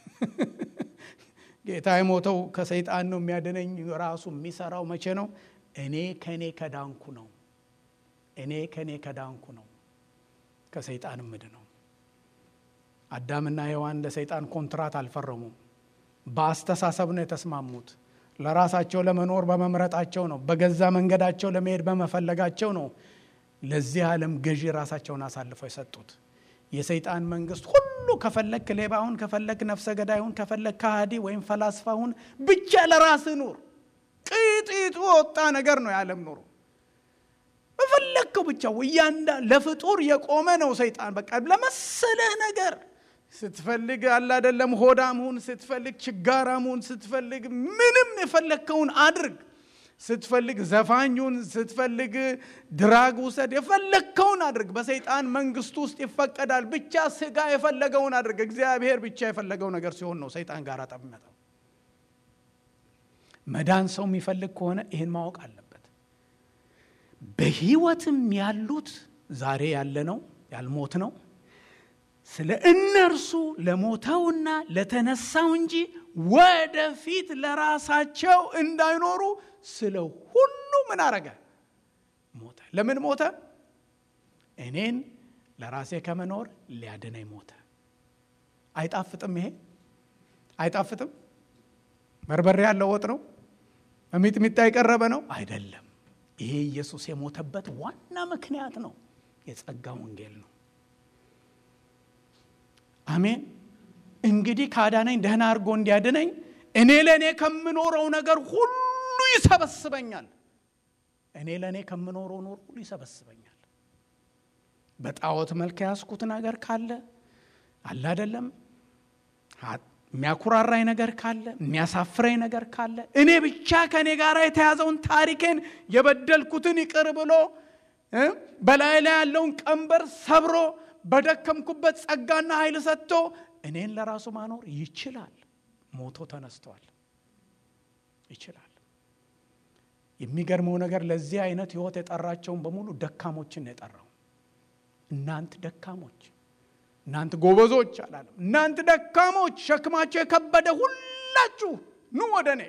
ጌታ የሞተው ከሰይጣን ነው የሚያደነኝ። ራሱ የሚሰራው መቼ ነው? እኔ ከእኔ ከዳንኩ ነው። እኔ ከእኔ ከዳንኩ ነው ከሰይጣን ምድ ነው። አዳምና ሔዋን ለሰይጣን ኮንትራት አልፈረሙም። በአስተሳሰብ ነው የተስማሙት። ለራሳቸው ለመኖር በመምረጣቸው ነው። በገዛ መንገዳቸው ለመሄድ በመፈለጋቸው ነው ለዚህ ዓለም ገዢ ራሳቸውን አሳልፈው የሰጡት። የሰይጣን መንግስት ሁሉ ከፈለክ ሌባሁን፣ ከፈለክ ነፍሰ ገዳይሁን፣ ከፈለክ ከሃዲ ወይም ፈላስፋሁን ብቻ ለራስ ኑር። ቅጢጡ ወጣ ነገር ነው የዓለም ኑሮ። በፈለግከው ብቻ እያንዳ ለፍጡር የቆመ ነው ሰይጣን። በቃ ለመሰለህ ነገር ስትፈልግ አለ አይደለም፣ ሆዳም ሁን፣ ስትፈልግ ችጋራም ሁን፣ ስትፈልግ ምንም የፈለግከውን አድርግ፣ ስትፈልግ ዘፋኙን፣ ስትፈልግ ድራግ ውሰድ፣ የፈለግከውን አድርግ። በሰይጣን መንግስት ውስጥ ይፈቀዳል። ብቻ ስጋ የፈለገውን አድርግ። እግዚአብሔር ብቻ የፈለገው ነገር ሲሆን ነው ሰይጣን ጋር ጠብ የሚመጣው። መዳን ሰው የሚፈልግ ከሆነ ይህን ማወቅ አለበት። በህይወትም ያሉት ዛሬ ያለ ነው ያልሞት ነው ስለ እነርሱ ለሞተውና ለተነሳው እንጂ ወደፊት ለራሳቸው እንዳይኖሩ ስለ ሁሉ ምን አረገ? ሞተ። ለምን ሞተ? እኔን ለራሴ ከመኖር ሊያድነኝ ሞተ። አይጣፍጥም? ይሄ አይጣፍጥም? በርበሬ ያለው ወጥ ነው? በሚጥሚጣ የቀረበ ነው? አይደለም። ይሄ ኢየሱስ የሞተበት ዋና ምክንያት ነው። የጸጋ ወንጌል ነው። አሜን። እንግዲህ ካዳነኝ ደህና አድርጎ እንዲያድነኝ እኔ ለእኔ ከምኖረው ነገር ሁሉ ይሰበስበኛል። እኔ ለእኔ ከምኖረው ኖር ሁሉ ይሰበስበኛል። በጣዖት መልክ ያስኩት ነገር ካለ አለ አይደለም የሚያኩራራኝ ነገር ካለ የሚያሳፍረኝ ነገር ካለ እኔ ብቻ ከእኔ ጋር የተያዘውን ታሪኬን የበደልኩትን ይቅር ብሎ በላይ ላይ ያለውን ቀንበር ሰብሮ በደከምኩበት ጸጋና ኃይል ሰጥቶ እኔን ለራሱ ማኖር ይችላል። ሞቶ ተነስቷል። ይችላል። የሚገርመው ነገር ለዚህ አይነት ህይወት የጠራቸውን በሙሉ ደካሞችን የጠራው እናንት ደካሞች እናንተ ጎበዞች አላለም። እናንተ ደካሞች ሸክማቸው የከበደ ሁላችሁ ኑ ወደ እኔ።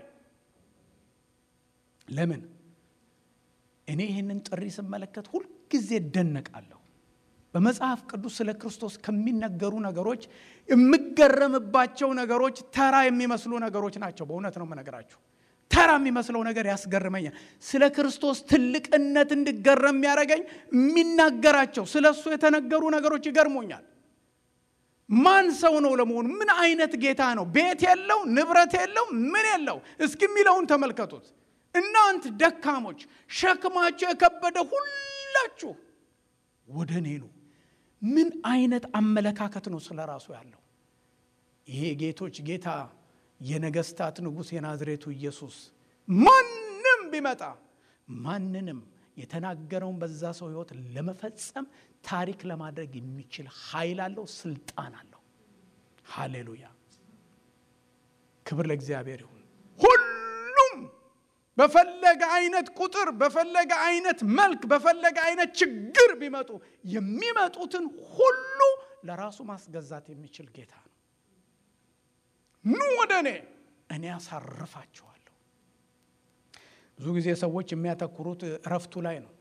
ለምን እኔ ይህንን ጥሪ ስመለከት ሁልጊዜ እደነቃለሁ። በመጽሐፍ ቅዱስ ስለ ክርስቶስ ከሚነገሩ ነገሮች የምገረምባቸው ነገሮች ተራ የሚመስሉ ነገሮች ናቸው። በእውነት ነው የምነግራችሁ። ተራ የሚመስለው ነገር ያስገርመኛል። ስለ ክርስቶስ ትልቅነት እንድገረም የሚያደርገኝ የሚናገራቸው ስለ እሱ የተነገሩ ነገሮች ይገርሞኛል። ማን ሰው ነው ለመሆኑ? ምን አይነት ጌታ ነው? ቤት የለው፣ ንብረት የለው፣ ምን የለው። እስኪ የሚለውን ተመልከቱት። እናንት ደካሞች ሸክማቸው የከበደ ሁላችሁ ወደ እኔ ኑ። ምን አይነት አመለካከት ነው ስለ ራሱ ያለው? ይሄ ጌቶች ጌታ የነገስታት ንጉሥ የናዝሬቱ ኢየሱስ ማንም ቢመጣ ማንንም የተናገረውን በዛ ሰው ህይወት ለመፈጸም ታሪክ ለማድረግ የሚችል ኃይል አለው፣ ስልጣን አለው። ሃሌሉያ! ክብር ለእግዚአብሔር ይሁን። ሁሉም በፈለገ አይነት ቁጥር፣ በፈለገ አይነት መልክ፣ በፈለገ አይነት ችግር ቢመጡ የሚመጡትን ሁሉ ለራሱ ማስገዛት የሚችል ጌታ ነው። ኑ ወደ እኔ እኔ ያሳርፋችኋለሁ። ብዙ ጊዜ ሰዎች የሚያተኩሩት እረፍቱ ላይ ነው።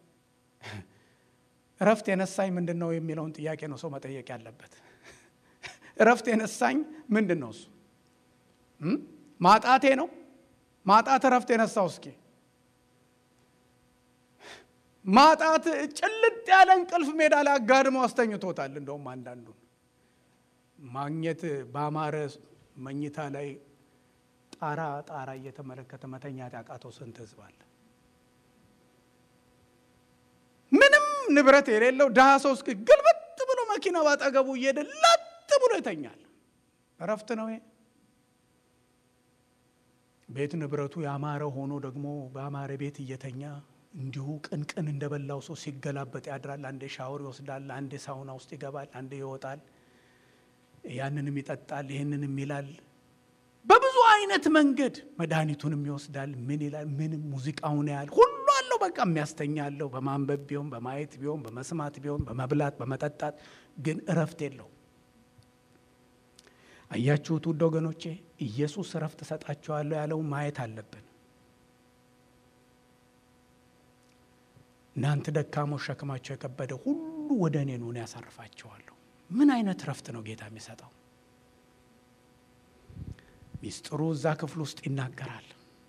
እረፍት የነሳኝ ምንድን ነው የሚለውን ጥያቄ ነው ሰው መጠየቅ ያለበት። እረፍት የነሳኝ ምንድን ነው? እሱ ማጣቴ ነው። ማጣት እረፍት የነሳው እስኪ ማጣት ጭልጥ ያለ እንቅልፍ ሜዳ ላይ አጋድመው አስተኝቶታል። እንደውም አንዳንዱን ማግኘት በአማረ መኝታ ላይ ጣራ ጣራ እየተመለከተ መተኛት ያቃተው ስንት ህዝብ አለ። ምንም ንብረት የሌለው ድሃ ሰው እስኪ ግልብጥ ብሎ መኪና ባጠገቡ እየሄደ ለጥ ብሎ ይተኛል። እረፍት ነው ይሄ? ቤት ንብረቱ ያማረ ሆኖ ደግሞ በአማረ ቤት እየተኛ እንዲሁ ቅንቅን እንደበላው ሰው ሲገላበጥ ያድራል። አንዴ ሻወር ይወስዳል፣ አንዴ ሳውና ውስጥ ይገባል፣ አንዴ ይወጣል። ያንንም ይጠጣል፣ ይህንንም ይላል። በብዙ አይነት መንገድ መድኃኒቱንም ይወስዳል። ምን ይላል? ምንም ሙዚቃውን ያህል ሁሉ አለው። በቃ የሚያስተኛ አለው። በማንበብ ቢሆን በማየት ቢሆን በመስማት ቢሆን በመብላት በመጠጣት ግን እረፍት የለው። አያችሁት ውድ ወገኖቼ፣ ኢየሱስ እረፍት እሰጣችኋለሁ ያለው ማየት አለብን። እናንተ ደካሞች ሸክማቸው የከበደ ሁሉ ወደ እኔ ኑ፣ እኔ ያሳርፋችኋለሁ። ምን አይነት እረፍት ነው ጌታ የሚሰጠው? ሚስጥሩ እዛ ክፍል ውስጥ ይናገራል።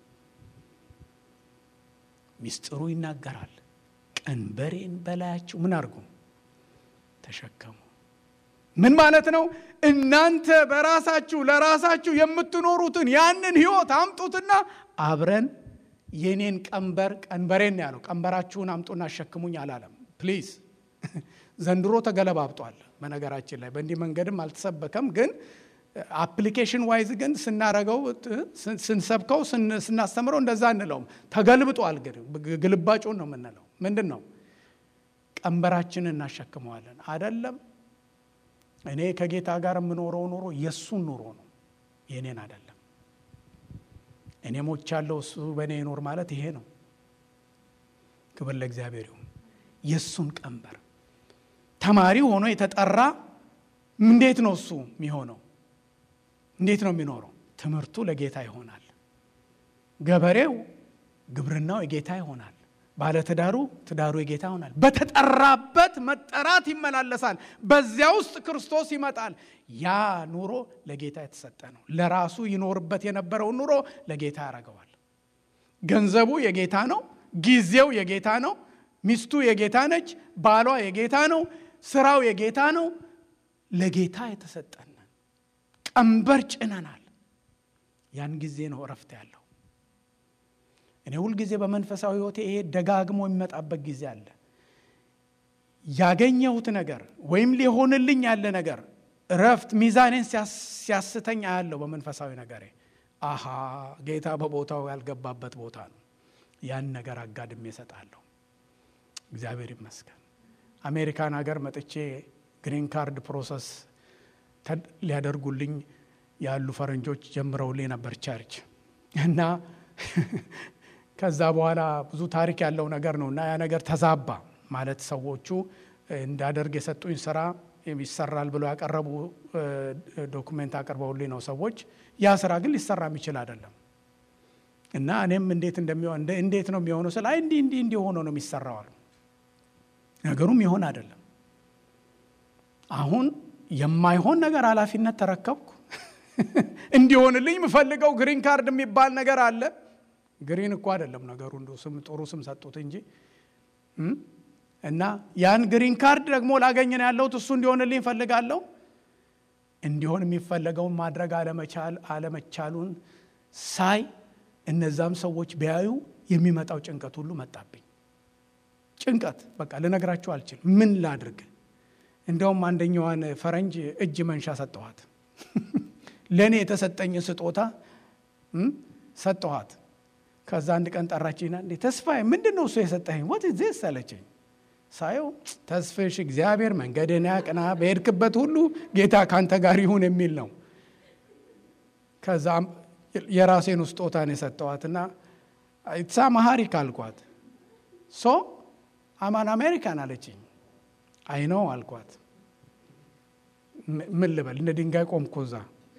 ሚስጥሩ ይናገራል። ቀንበሬን በላያችሁ ምን አድርጉ ተሸከሙ። ምን ማለት ነው? እናንተ በራሳችሁ ለራሳችሁ የምትኖሩትን ያንን ህይወት አምጡትና አብረን የኔን ቀንበር ቀንበሬን ያለው ቀንበራችሁን አምጡና አሸክሙኝ አላለም። ፕሊዝ ዘንድሮ ተገለባብጧል። በነገራችን ላይ በእንዲህ መንገድም አልተሰበከም ግን አፕሊኬሽን ዋይዝ ግን ስናረገው ስንሰብከው ስናስተምረው እንደዛ እንለውም። ተገልብጧል። ግን ግልባጩን ነው የምንለው። ምንድን ነው ቀንበራችንን እናሸክመዋለን አደለም። እኔ ከጌታ ጋር የምኖረው ኑሮ የእሱን ኑሮ ነው የእኔን አደለም። እኔ ሞቻለሁ እሱ በእኔ ይኖር ማለት ይሄ ነው። ክብር ለእግዚአብሔር ይሁን። የእሱን ቀንበር ተማሪ ሆኖ የተጠራ እንዴት ነው እሱ የሚሆነው? እንዴት ነው የሚኖረው? ትምህርቱ ለጌታ ይሆናል። ገበሬው ግብርናው የጌታ ይሆናል። ባለትዳሩ ትዳሩ የጌታ ይሆናል። በተጠራበት መጠራት ይመላለሳል። በዚያ ውስጥ ክርስቶስ ይመጣል። ያ ኑሮ ለጌታ የተሰጠ ነው። ለራሱ ይኖርበት የነበረውን ኑሮ ለጌታ ያደርገዋል። ገንዘቡ የጌታ ነው። ጊዜው የጌታ ነው። ሚስቱ የጌታ ነች። ባሏ የጌታ ነው። ስራው የጌታ ነው። ለጌታ የተሰጠን ቀንበር ጭነናል። ያን ጊዜ ነው እረፍት ያለው። እኔ ሁልጊዜ በመንፈሳዊ ሕይወቴ ይሄ ደጋግሞ የሚመጣበት ጊዜ አለ። ያገኘሁት ነገር ወይም ሊሆንልኝ ያለ ነገር እረፍት ሚዛኔን ሲያስተኝ አያለሁ በመንፈሳዊ ነገሬ። አሃ ጌታ በቦታው ያልገባበት ቦታ ነው። ያን ነገር አጋድሜ እሰጣለሁ። እግዚአብሔር ይመስገን። አሜሪካን ሀገር መጥቼ ግሪን ካርድ ፕሮሰስ ሊያደርጉልኝ ያሉ ፈረንጆች ጀምረውልኝ ነበር ቸርች እና ከዛ በኋላ ብዙ ታሪክ ያለው ነገር ነው እና ያ ነገር ተዛባ ማለት ሰዎቹ እንዳደርግ የሰጡኝ ስራ ይሰራል ብሎ ያቀረቡ ዶኩሜንት አቅርበውልኝ ነው ሰዎች። ያ ስራ ግን ሊሰራ የሚችል አይደለም እና እኔም እንዴት እንደሚሆን እንዴት ነው የሚሆነው ስለ አይ እንዲህ እንዲህ እንዲህ ሆኖ ነው የሚሰራው አሉ። ነገሩም ይሆን አይደለም። አሁን የማይሆን ነገር ኃላፊነት ተረከብኩ። እንዲሆንልኝ የምፈልገው ግሪን ካርድ የሚባል ነገር አለ። ግሪን እኮ አይደለም ነገሩ፣ እንደ ስም ጥሩ ስም ሰጡት እንጂ እና ያን ግሪን ካርድ ደግሞ ላገኝ ነው ያለሁት። እሱ እንዲሆንልኝ እፈልጋለሁ። እንዲሆን የሚፈለገውን ማድረግ አለመቻል አለመቻሉን ሳይ እነዛም ሰዎች ቢያዩ የሚመጣው ጭንቀት ሁሉ መጣብኝ። ጭንቀት በቃ ልነግራችሁ አልችል። ምን ላድርግ? እንደውም አንደኛዋን ፈረንጅ እጅ መንሻ ሰጠኋት። ለእኔ የተሰጠኝን ስጦታ ሰጠኋት። ከዛ አንድ ቀን ጠራችኝና እንዴ ተስፋዬ ምንድን ነው እሱ የሰጠኝ? ወት ዜስ አለችኝ። ሳየው ተስፍሽ እግዚአብሔር መንገድን ያቅና፣ በሄድክበት ሁሉ ጌታ ካንተ ጋር ይሁን የሚል ነው። ከዛ የራሴን ስጦታን የሰጠኋትና ኢትሳ ማሃሪክ አልኳት። ሶ አማን አሜሪካን አለችኝ። አይነው አልኳት። ምን ልበል እንደ ድንጋይ ቆምኩ እዛ።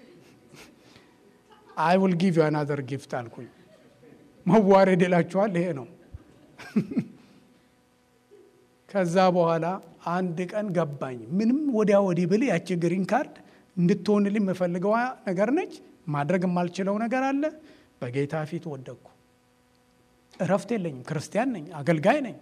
አይ ውል ጊቭ ዩ አናዘር ጊፍት አልኩኝ። መዋረድ ይላችኋል ይሄ ነው። ከዛ በኋላ አንድ ቀን ገባኝ። ምንም ወዲያ ወዲህ ብል ያቺ ግሪን ካርድ እንድትሆንልኝ የምፈልገዋ ነገር ነች። ማድረግ የማልችለው ነገር አለ። በጌታ ፊት ወደቅኩ። እረፍት የለኝም። ክርስቲያን ነኝ፣ አገልጋይ ነኝ።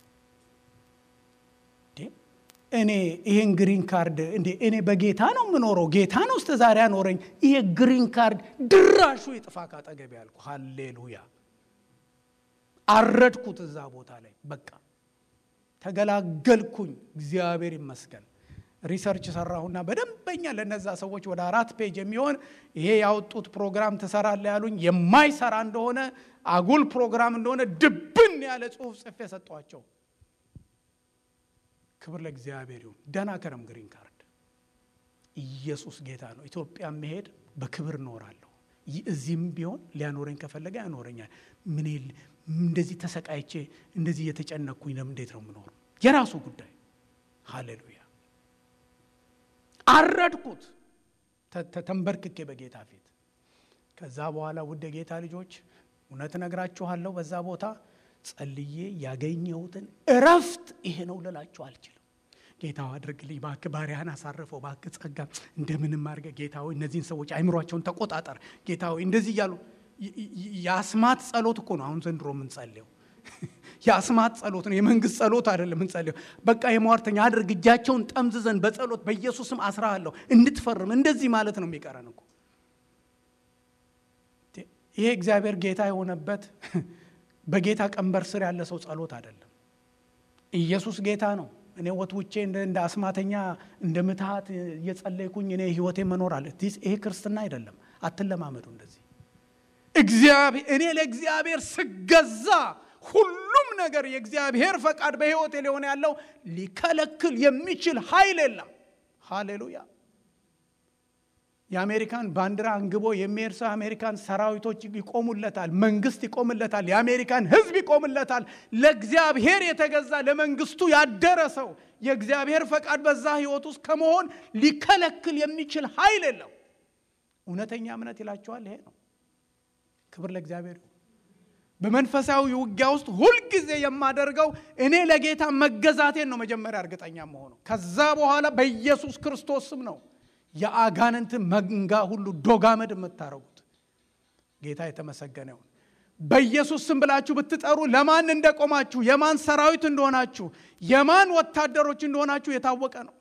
እኔ ይሄን ግሪን ካርድ እንዴ እኔ በጌታ ነው የምኖረው። ጌታ ነው እስከ ዛሬ ያኖረኝ። ይሄ ግሪን ካርድ ድራሹ ይጥፋ ካጠገቤ ያልኩ። ሃሌሉያ! አረድኩት እዛ ቦታ ላይ በቃ ተገላገልኩኝ። እግዚአብሔር ይመስገን። ሪሰርች ሰራሁና በደንበኛ ለነዛ ሰዎች ወደ አራት ፔጅ የሚሆን ይሄ ያወጡት ፕሮግራም ትሰራለ ያሉኝ የማይሰራ እንደሆነ አጉል ፕሮግራም እንደሆነ ድብን ያለ ጽሁፍ ጽፌ ሰጧቸው። ክብር ለእግዚአብሔር ይሁን። ደህና ከረም ግሪን ካርድ ኢየሱስ ጌታ ነው። ኢትዮጵያ መሄድ በክብር እኖራለሁ። እዚህም ቢሆን ሊያኖረኝ ከፈለገ ያኖረኛል። ምን እንደዚህ ተሰቃይቼ እንደዚህ እየተጨነቅኩኝ ለምን እንዴት ነው የምኖሩ? የራሱ ጉዳይ። ሃሌሉያ። አረድኩት ተንበርክኬ በጌታ ፊት። ከዛ በኋላ ውድ የጌታ ልጆች እውነት እነግራችኋለሁ በዛ ቦታ ጸልዬ ያገኘሁትን እረፍት ይሄ ነው ልላችሁ አልችልም። ጌታ አድርግልኝ እባክህ፣ ባሪያህን አሳርፈው እባክህ፣ ጸጋ እንደምንም አድርገህ ጌታ ሆይ እነዚህን ሰዎች አይምሯቸውን ተቆጣጠር ጌታ ሆይ እንደዚህ እያሉ የአስማት ጸሎት እኮ ነው አሁን ዘንድሮ የምንጸልየው። የአስማት ጸሎት ነው፣ የመንግስት ጸሎት አይደለም የምንጸልየው። በቃ የሟርተኛ አድርግ እጃቸውን ጠምዝዘን በጸሎት በኢየሱስም አስራሃለሁ እንድትፈርም እንደዚህ ማለት ነው የሚቀረን እኮ ይሄ እግዚአብሔር ጌታ የሆነበት በጌታ ቀንበር ስር ያለ ሰው ጸሎት አይደለም። ኢየሱስ ጌታ ነው። እኔ ወትውቼ እንደ አስማተኛ እንደ ምትሃት እየጸለይኩኝ እኔ ህይወቴ መኖር አለ። ይሄ ክርስትና አይደለም። አትለማመዱ እንደዚህ። እግዚአብሔር እኔ ለእግዚአብሔር ስገዛ ሁሉም ነገር የእግዚአብሔር ፈቃድ በህይወቴ ሊሆን ያለው ሊከለክል የሚችል ኃይል የለም። ሃሌሉያ። የአሜሪካን ባንዲራ አንግቦ የሚሄድ ሰው የአሜሪካን ሰራዊቶች ይቆሙለታል፣ መንግስት ይቆምለታል፣ የአሜሪካን ህዝብ ይቆምለታል። ለእግዚአብሔር የተገዛ ለመንግስቱ ያደረ ሰው የእግዚአብሔር ፈቃድ በዛ ህይወት ውስጥ ከመሆን ሊከለክል የሚችል ኃይል የለው። እውነተኛ እምነት ይላቸዋል። ይሄ ነው። ክብር ለእግዚአብሔር። በመንፈሳዊ ውጊያ ውስጥ ሁልጊዜ የማደርገው እኔ ለጌታ መገዛቴን ነው መጀመሪያ እርግጠኛ መሆኑ። ከዛ በኋላ በኢየሱስ ክርስቶስ ስም ነው የአጋንንት መንጋ ሁሉ ዶጋመድ የምታረጉት። ጌታ የተመሰገነ ይሁን። በኢየሱስ ስም ብላችሁ ብትጠሩ ለማን እንደቆማችሁ፣ የማን ሰራዊት እንደሆናችሁ፣ የማን ወታደሮች እንደሆናችሁ የታወቀ ነው።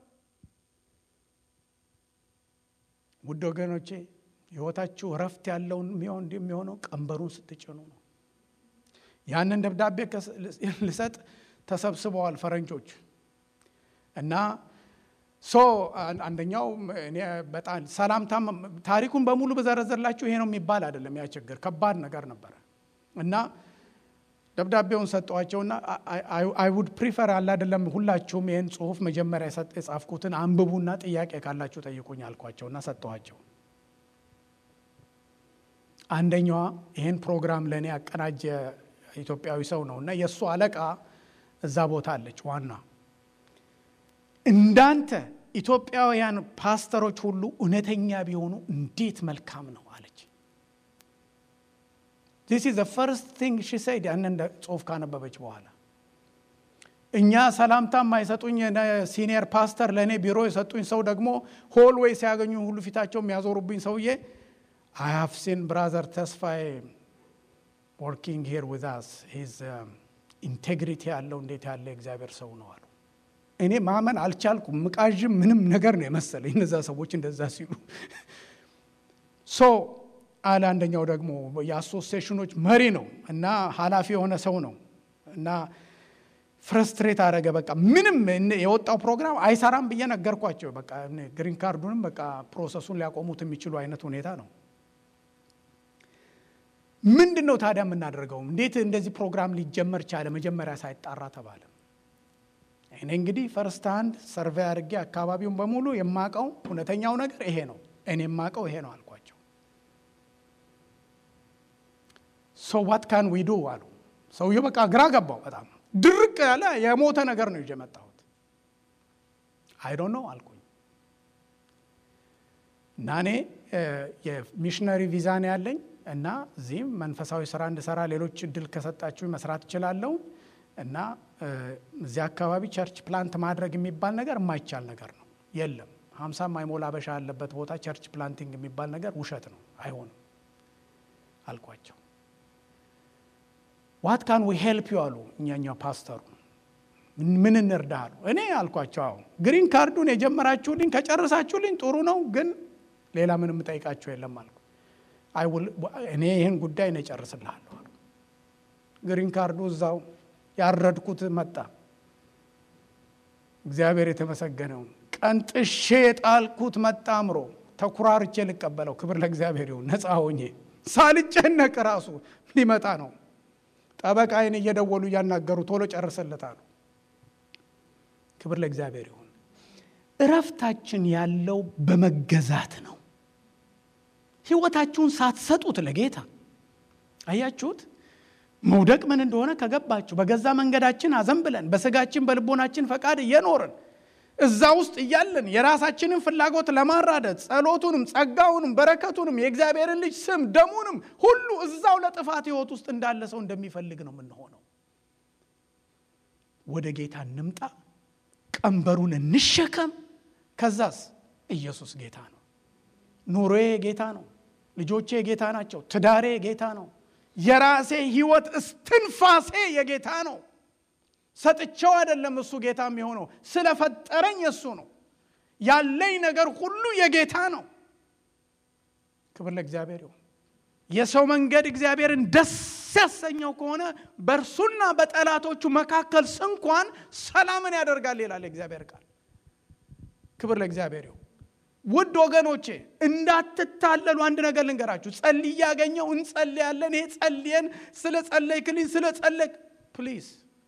ውድ ወገኖቼ ህይወታችሁ እረፍት ያለውን የሚሆነው ቀንበሩን ስትጭኑ ነው። ያንን ደብዳቤ ልሰጥ ተሰብስበዋል ፈረንጆች። እና ሶ አንደኛው እኔ በጣም ሰላምታ ታሪኩን በሙሉ በዘረዘርላችሁ ይሄ ነው የሚባል አይደለም። ያ ችግር ከባድ ነገር ነበረ እና ደብዳቤውን ሰጠዋቸውና አይ ውድ ፕሪፈር አለ አይደለም ሁላችሁም ይህን ጽሁፍ መጀመሪያ የጻፍኩትን አንብቡና ጥያቄ ካላችሁ ጠይቁኝ አልኳቸውና ሰጠኋቸው። አንደኛዋ ይህን ፕሮግራም ለእኔ ያቀናጀ ኢትዮጵያዊ ሰው ነው እና የእሱ አለቃ እዛ ቦታ አለች ዋና እንዳንተ ኢትዮጵያውያን ፓስተሮች ሁሉ እውነተኛ ቢሆኑ እንዴት መልካም ነው አለች። ዚስ ኢዝ ፈርስት ቲንግ ሺ ሰይድ ያንን ጽሁፍ ካነበበች በኋላ እኛ ሰላምታ የማይሰጡኝ ሲኒየር ፓስተር ለእኔ ቢሮ የሰጡኝ ሰው ደግሞ ሆልዌይ ሲያገኙ ሁሉ ፊታቸው የሚያዞሩብኝ ሰውዬ አይ ሃቭ ሲን ብራዘር ተስፋዬ ወርኪንግ ሂር ዊዝ አስ ሂዝ ኢንቴግሪቲ ያለው እንዴት ያለ እግዚአብሔር ሰው ነው አሉ። እኔ ማመን አልቻልኩም። ምቃዥም ምንም ነገር ነው የመሰለኝ እነዛ ሰዎች እንደዛ ሲሉ ሶ አለ። አንደኛው ደግሞ የአሶሲዬሽኖች መሪ ነው እና ኃላፊ የሆነ ሰው ነው እና ፍረስትሬት አደረገ። በቃ ምንም የወጣው ፕሮግራም አይሰራም ብዬ ነገርኳቸው። በቃ ግሪን ካርዱንም በቃ ፕሮሰሱን ሊያቆሙት የሚችሉ አይነት ሁኔታ ነው። ምንድን ነው ታዲያ የምናደርገው? እንዴት እንደዚህ ፕሮግራም ሊጀመር ቻለ? መጀመሪያ ሳይጣራ ተባለ። እኔ እንግዲህ ፈርስት ሃንድ ሰርቬይ አድርጌ አካባቢውን በሙሉ የማቀው እውነተኛው ነገር ይሄ ነው፣ እኔ የማቀው ይሄ ነው አልኳቸው። ሶ ዋት ካን ዊ ዱ አሉ። ሰውዬው በቃ ግራ ገባው። በጣም ድርቅ ያለ የሞተ ነገር ነው ይዤ መጣሁት። አይ ዶንት ኖ አልኩኝ እና እኔ የሚሽነሪ ቪዛ ነው ያለኝ እና እዚህም መንፈሳዊ ስራ እንድሰራ ሌሎች እድል ከሰጣችሁ መስራት እችላለሁ እና እዚህ አካባቢ ቸርች ፕላንት ማድረግ የሚባል ነገር የማይቻል ነገር ነው። የለም ሀምሳ ማይሞላ አበሻ ያለበት ቦታ ቸርች ፕላንቲንግ የሚባል ነገር ውሸት ነው፣ አይሆንም አልኳቸው። ዋት ካን ዊ ሄልፕ ዩ አሉ እኛኛው ፓስተሩ። ምን እንርዳ አሉ። እኔ አልኳቸው፣ አዎ ግሪን ካርዱን የጀመራችሁልኝ ከጨረሳችሁልኝ ጥሩ ነው፣ ግን ሌላ ምንም ጠይቃችሁ የለም አልኩ። እኔ ይህን ጉዳይ ነው እጨርስልሃለሁ አሉ። ግሪን ካርዱ እዛው ያረድኩት መጣ። እግዚአብሔር የተመሰገነው ቀንጥሼ የጣልኩት መጣ። አምሮ ተኩራርቼ ልቀበለው። ክብር ለእግዚአብሔር ይሁን። ነፃ ሆኜ ሳልጨነቅ ራሱ ሊመጣ ነው። ጠበቃዬን እየደወሉ እያናገሩ ቶሎ ጨርሰለታሉ። ክብር ለእግዚአብሔር ይሁን። እረፍታችን ያለው በመገዛት ነው። ህይወታችሁን ሳትሰጡት ለጌታ አያችሁት። መውደቅ ምን እንደሆነ ከገባችሁ በገዛ መንገዳችን አዘንብለን በስጋችን በልቦናችን ፈቃድ እየኖርን እዛ ውስጥ እያለን የራሳችንን ፍላጎት ለማራደድ ጸሎቱንም ጸጋውንም በረከቱንም የእግዚአብሔርን ልጅ ስም ደሙንም ሁሉ እዛው ለጥፋት ህይወት ውስጥ እንዳለ ሰው እንደሚፈልግ ነው የምንሆነው። ወደ ጌታ እንምጣ፣ ቀንበሩን እንሸከም። ከዛስ ኢየሱስ ጌታ ነው። ኑሮዬ ጌታ ነው። ልጆቼ ጌታ ናቸው። ትዳሬ ጌታ ነው። የራሴ ህይወት እስትንፋሴ የጌታ ነው። ሰጥቼው አይደለም እሱ ጌታ የሚሆነው ስለፈጠረኝ እሱ ነው። ያለኝ ነገር ሁሉ የጌታ ነው። ክብር ለእግዚአብሔር ይሁን። የሰው መንገድ እግዚአብሔርን ደስ ያሰኘው ከሆነ በእርሱና በጠላቶቹ መካከል ስንኳን ሰላምን ያደርጋል ይላል የእግዚአብሔር ቃል። ክብር ለእግዚአብሔር ይሁን። ውድ ወገኖቼ እንዳትታለሉ አንድ ነገር ልንገራችሁ። ጸልይ ያገኘው እንጸልያለን። ይሄ ጸልየን ስለ ጸለይክልኝ ስለ ጸለይክ ፕሊዝ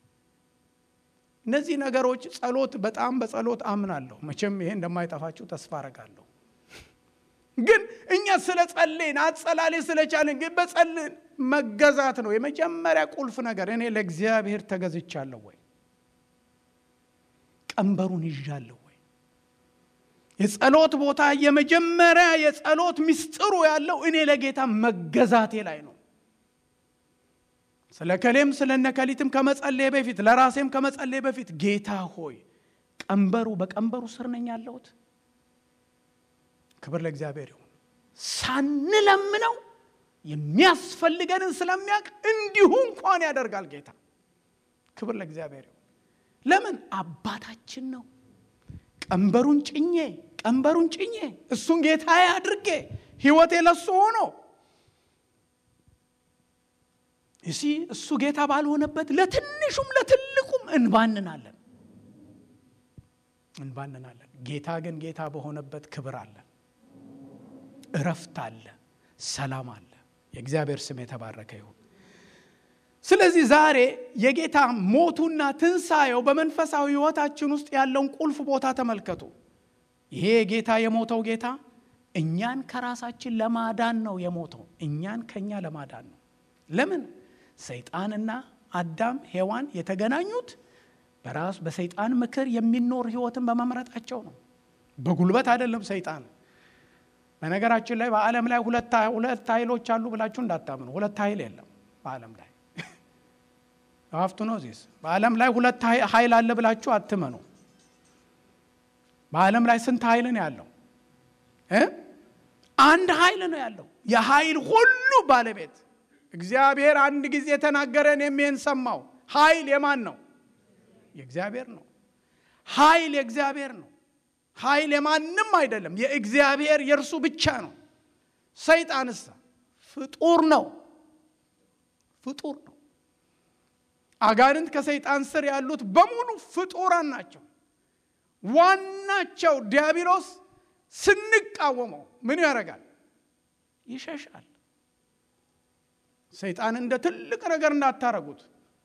እነዚህ ነገሮች ጸሎት በጣም በጸሎት አምናለሁ። መቼም ይሄ እንደማይጠፋችሁ ተስፋ አረጋለሁ። ግን እኛ ስለ ጸሌን አጸላሌ ስለቻለን ግን በጸልን መገዛት ነው የመጀመሪያ ቁልፍ ነገር። እኔ ለእግዚአብሔር ተገዝቻለሁ ወይ? ቀንበሩን ይዣለሁ ወይ? የጸሎት ቦታ የመጀመሪያ የጸሎት ምስጢሩ ያለው እኔ ለጌታ መገዛቴ ላይ ነው። ስለ ከሌም ስለ ነከሊትም ከመጸለይ በፊት ለራሴም ከመጸለይ በፊት ጌታ ሆይ ቀንበሩ በቀንበሩ ስር ነኝ ያለሁት። ክብር ለእግዚአብሔር ይሁን። ሳንለምነው የሚያስፈልገንን ስለሚያውቅ እንዲሁ እንኳን ያደርጋል ጌታ። ክብር ለእግዚአብሔር ይሁን። ለምን አባታችን ነው። ቀንበሩን ጭኜ ቀንበሩን ጭኜ እሱን ጌታዬ አድርጌ ህይወቴ ለሱ ሆኖ እሲ እሱ ጌታ ባልሆነበት ለትንሹም ለትልቁም እንባንናለን። እንባንናለን። ጌታ ግን ጌታ በሆነበት ክብር አለ፣ እረፍት አለ፣ ሰላም አለ። የእግዚአብሔር ስም የተባረከ ይሁን። ስለዚህ ዛሬ የጌታ ሞቱና ትንሣኤው በመንፈሳዊ ሕይወታችን ውስጥ ያለውን ቁልፍ ቦታ ተመልከቱ። ይሄ ጌታ የሞተው ጌታ እኛን ከራሳችን ለማዳን ነው የሞተው። እኛን ከኛ ለማዳን ነው። ለምን? ሰይጣንና አዳም ሔዋን የተገናኙት በራሱ በሰይጣን ምክር የሚኖር ህይወትን በመምረጣቸው ነው። በጉልበት አይደለም። ሰይጣን በነገራችን ላይ በዓለም ላይ ሁለት ኃይሎች አሉ ብላችሁ እንዳታምኑ። ሁለት ኃይል የለም በዓለም ላይ ሀፍቱ ነው ዚስ በዓለም ላይ ሁለት ኃይል አለ ብላችሁ አትመኑ። በዓለም ላይ ስንት ኃይል ነው ያለው? አንድ ኃይል ነው ያለው። የኃይል ሁሉ ባለቤት እግዚአብሔር አንድ ጊዜ የተናገረን የሚሄን ሰማው። ኃይል የማን ነው? የእግዚአብሔር ነው። ኃይል የእግዚአብሔር ነው። ኃይል የማንም አይደለም፣ የእግዚአብሔር የእርሱ ብቻ ነው። ሰይጣንስ ፍጡር ነው፣ ፍጡር ነው። አጋንንት ከሰይጣን ስር ያሉት በሙሉ ፍጡራን ናቸው። ዋናቸው ዲያብሎስ ስንቃወመው ምን ያደርጋል? ይሸሻል። ሰይጣን እንደ ትልቅ ነገር እንዳታረጉት።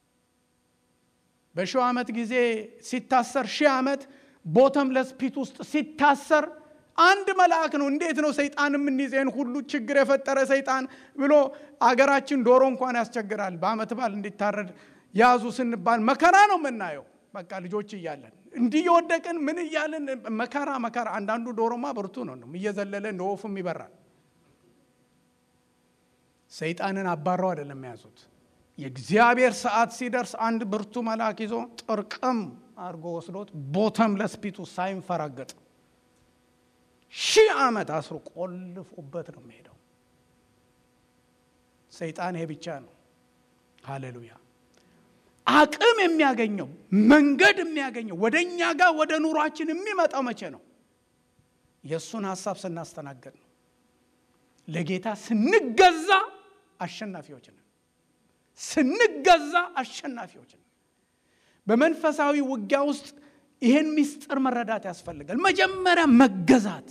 በሺው ዓመት ጊዜ ሲታሰር ሺህ ዓመት ቦተምለስ ፒት ውስጥ ሲታሰር አንድ መልአክ ነው። እንዴት ነው ሰይጣን የምንይዘን ሁሉ ችግር የፈጠረ ሰይጣን ብሎ አገራችን ዶሮ እንኳን ያስቸግራል። በዓመት በዓል እንዲታረድ ያዙ ስንባል መከራ ነው የምናየው። በቃ ልጆች እያለን እንዲህ የወደቅን ምን እያለን መከራ መከራ። አንዳንዱ ዶሮማ ብርቱ ነው እየዘለለ እንደ ወፉም ይበራል። ሰይጣንን አባረው አይደለም የያዙት። የእግዚአብሔር ሰዓት ሲደርስ አንድ ብርቱ መልአክ ይዞ ጥርቅም አድርጎ ወስዶት ቦተም ለስፒቱ ሳይንፈራገጥ ሺህ ዓመት አስሮ ቆልፎበት ነው የሚሄደው። ሰይጣን ይሄ ብቻ ነው። ሃሌሉያ። አቅም የሚያገኘው መንገድ የሚያገኘው ወደ እኛ ጋር ወደ ኑሯችን የሚመጣው መቼ ነው? የእሱን ሀሳብ ስናስተናገድ ነው። ለጌታ ስንገዛ አሸናፊዎች ነን። ስንገዛ አሸናፊዎች ነን። በመንፈሳዊ ውጊያ ውስጥ ይህን ምስጢር መረዳት ያስፈልጋል። መጀመሪያ መገዛት።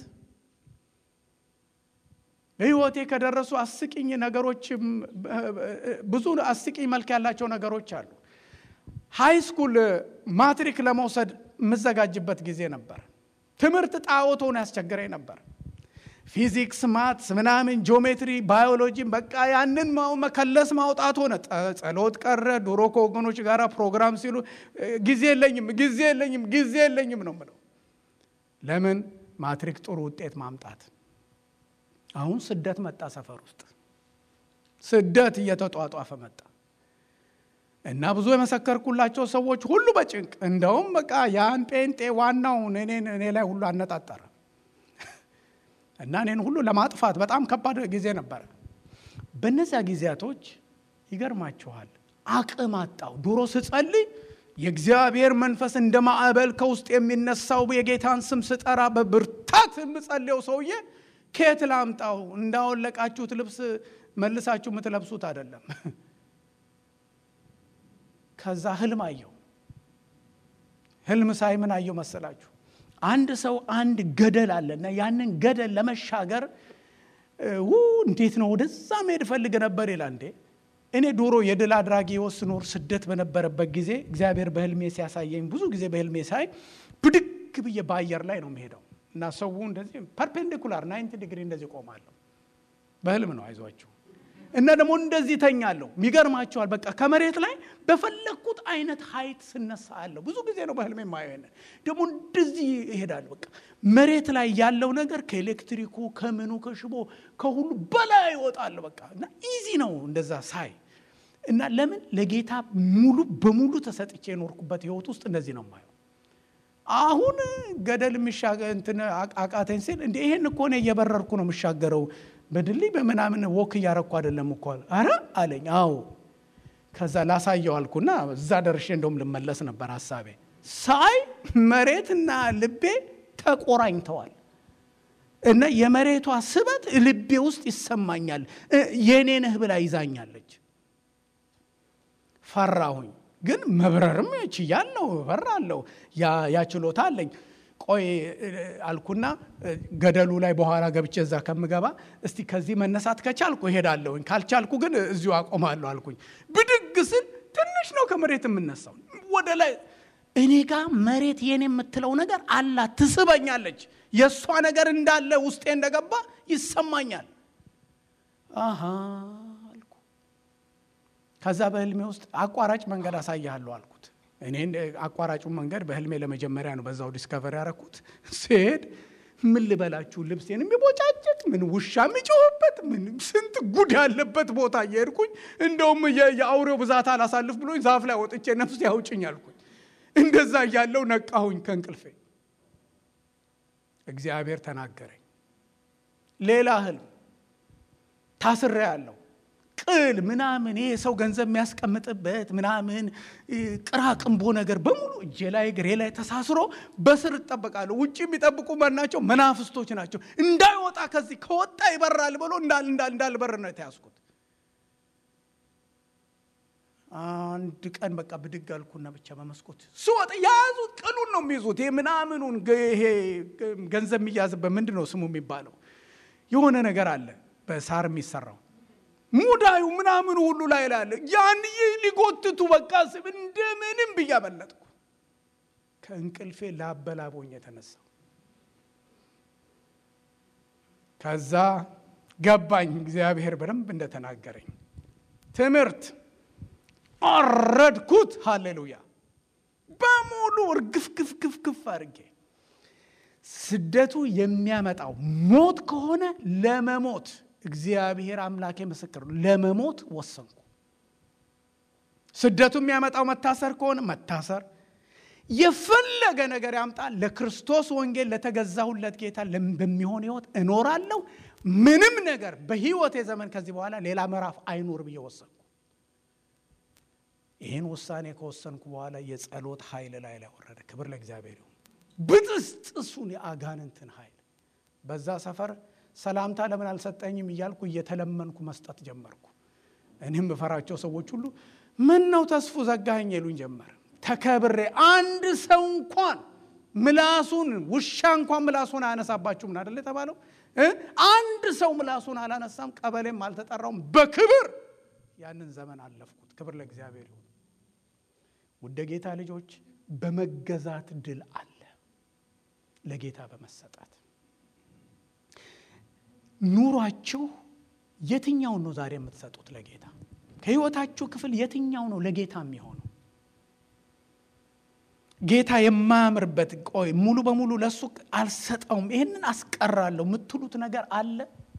በሕይወቴ ከደረሱ አስቂኝ ነገሮች ብዙ አስቂኝ መልክ ያላቸው ነገሮች አሉ። ሃይ ስኩል ማትሪክ ለመውሰድ የምዘጋጅበት ጊዜ ነበር። ትምህርት ጣዖት ሆኖ ያስቸግረኝ ነበር። ፊዚክስ፣ ማትስ፣ ምናምን ጂኦሜትሪ፣ ባዮሎጂም በቃ ያንን መከለስ ማውጣት ሆነ። ጸሎት ቀረ። ድሮ ከወገኖች ጋር ፕሮግራም ሲሉ ጊዜ የለኝም ጊዜ የለኝም ጊዜ የለኝም ነው ምለው። ለምን ማትሪክ ጥሩ ውጤት ማምጣት። አሁን ስደት መጣ፣ ሰፈር ውስጥ ስደት እየተጧጧፈ መጣ እና ብዙ የመሰከርኩላቸው ሰዎች ሁሉ በጭንቅ እንደውም በቃ ያን ጴንጤ ዋናውን እኔ ላይ ሁሉ አነጣጠረ እና እኔን ሁሉ ለማጥፋት በጣም ከባድ ጊዜ ነበረ። በእነዚያ ጊዜያቶች ይገርማችኋል አቅም አጣው። ድሮ ስጸልይ የእግዚአብሔር መንፈስ እንደ ማዕበል ከውስጥ የሚነሳው የጌታን ስም ስጠራ በብርታት የምጸልየው ሰውዬ ከየት ላምጣው? እንዳወለቃችሁት ልብስ መልሳችሁ የምትለብሱት አይደለም። ከዛ ህልም አየው። ህልም ሳይ ምን አየው መሰላችሁ? አንድ ሰው አንድ ገደል አለና ያንን ገደል ለመሻገር ው እንዴት ነው ወደዛ መሄድ እፈልግ ነበር ይላል። እንዴ እኔ ዶሮ የድል አድራጊ ስኖር ስደት በነበረበት ጊዜ እግዚአብሔር በህልሜ ሲያሳየኝ ብዙ ጊዜ በህልሜ ሳይ ብድግ ብዬ በአየር ላይ ነው የሚሄደው እና ሰው እንደዚህ ፐርፔንዲኩላር ናይንቲ ዲግሪ እንደዚህ ቆማለሁ። በህልም ነው አይዟችሁ እና ደግሞ እንደዚህ ተኛለሁ። የሚገርማቸዋል በቃ ከመሬት ላይ በፈለግኩት አይነት ሀይት ስነሳ አለሁ። ብዙ ጊዜ ነው በህልሜ የማየው። ደግሞ እንደዚህ ይሄዳል። በቃ መሬት ላይ ያለው ነገር ከኤሌክትሪኩ ከምኑ ከሽቦ ከሁሉ በላይ ይወጣል። በቃ እና ኢዚ ነው እንደዛ ሳይ እና ለምን ለጌታ ሙሉ በሙሉ ተሰጥቼ የኖርኩበት ህይወት ውስጥ እንደዚህ ነው የማየው። አሁን ገደል የሚሻገር እንትን አቃተኝ ሲል እንደ ይሄን እኮ እኔ እየበረርኩ ነው የምሻገረው በድልይ በምናምን ወክ እያረኩ አይደለም እኮ አረ አለኝ። አዎ ከዛ ላሳየው አልኩና እዛ ደርሼ እንደውም ልመለስ ነበር ሀሳቤ። ሳይ መሬትና ልቤ ተቆራኝተዋል እና የመሬቷ ስበት ልቤ ውስጥ ይሰማኛል። የኔ ነህ ብላ ይዛኛለች። ፈራሁኝ፣ ግን መብረርም ችያለሁ፣ እበራለሁ፣ ያ ችሎታ አለኝ። ቆይ አልኩና ገደሉ ላይ በኋላ ገብቼ እዛ ከምገባ እስቲ ከዚህ መነሳት ከቻልኩ እሄዳለሁኝ፣ ካልቻልኩ ግን እዚሁ አቆማለሁ አልኩኝ። ብድግ ስል ትንሽ ነው ከመሬት የምነሳው ወደ ላይ እኔ ጋር መሬት የኔ የምትለው ነገር አላት፣ ትስበኛለች። የእሷ ነገር እንዳለ ውስጤ እንደገባ ይሰማኛል። አሃ አልኩ። ከዛ በህልሜ ውስጥ አቋራጭ መንገድ አሳያለሁ አልኩት። እኔ አቋራጩን መንገድ በህልሜ ለመጀመሪያ ነው በዛው ዲስከቨር ያደረኩት። ስሄድ ምን ልበላችሁ ልብሴን የሚቦጫጭቅ ምን ውሻ የሚጮህበት ምን ስንት ጉድ ያለበት ቦታ እየሄድኩኝ እንደውም የአውሬው ብዛት አላሳልፍ ብሎኝ ዛፍ ላይ ወጥቼ ነፍስ ያውጭኝ አልኩኝ። እንደዛ እያለው ነቃሁኝ ከእንቅልፌ። እግዚአብሔር ተናገረኝ። ሌላ ህልም ታስሬ ያለው ቅል ምናምን ይሄ ሰው ገንዘብ የሚያስቀምጥበት ምናምን ቅራቅንቦ ነገር በሙሉ እጄ ላይ እግሬ ላይ ተሳስሮ በስር እጠበቃለሁ። ውጭ የሚጠብቁ ናቸው፣ መናፍስቶች ናቸው። እንዳይወጣ ከዚህ ከወጣ ይበራል ብሎ እንዳልበር ነው የተያዝኩት። አንድ ቀን በቃ ብድግ አልኩና ብቻ በመስኮት ስወጣ የያዙት ቅሉን ነው የሚይዙት። ይሄ ምናምኑን ይሄ ገንዘብ የሚያዝበት ምንድን ነው ስሙ የሚባለው የሆነ ነገር አለ በሳር የሚሰራው ሙዳዩ ምናምኑ ሁሉ ላይ ላለ ያን ሊጎትቱ በቃ ስብ እንደምንም ብዬ አመለጥኩ። ከእንቅልፌ ላበላቦኝ የተነሳው ከዛ ገባኝ እግዚአብሔር በደንብ እንደተናገረኝ ትምህርት አረድኩት። ሃሌሉያ በሙሉ እርግፍግፍግፍግፍ አድርጌ ስደቱ የሚያመጣው ሞት ከሆነ ለመሞት እግዚአብሔር አምላኬ ምስክር ነው። ለመሞት ወሰንኩ። ስደቱ የሚያመጣው መታሰር ከሆነ መታሰር፣ የፈለገ ነገር ያምጣ፣ ለክርስቶስ ወንጌል ለተገዛሁለት ጌታ በሚሆን ህይወት እኖራለሁ። ምንም ነገር በህይወቴ ዘመን ከዚህ በኋላ ሌላ ምዕራፍ አይኖር ብዬ ወሰንኩ። ይህን ውሳኔ ከወሰንኩ በኋላ የጸሎት ኃይል ላይ ላይ ወረደ። ክብር ለእግዚአብሔር ይሁን። ብጥስጥሱን የአጋንንትን ኃይል በዛ ሰፈር ሰላምታ ለምን አልሰጠኝም እያልኩ እየተለመንኩ መስጠት ጀመርኩ። እኔም በፈራቸው ሰዎች ሁሉ ምን ነው ተስፉ ዘጋኸኝ ይሉኝ ጀመር። ተከብሬ አንድ ሰው እንኳን ምላሱን ውሻ እንኳን ምላሱን አያነሳባችሁ ምን አደለ የተባለው? አንድ ሰው ምላሱን አላነሳም። ቀበሌም አልተጠራውም። በክብር ያንን ዘመን አለፍኩት። ክብር ለእግዚአብሔር ይሁን። ውደ ጌታ ልጆች በመገዛት ድል አለ፣ ለጌታ በመሰጣት ኑሯችሁ የትኛውን ነው ዛሬ የምትሰጡት ለጌታ? ከህይወታችሁ ክፍል የትኛው ነው ለጌታ የሚሆነው? ጌታ የማያምርበት ቆይ ሙሉ በሙሉ ለእሱ አልሰጠውም፣ ይህንን አስቀራለሁ የምትሉት ነገር አለ?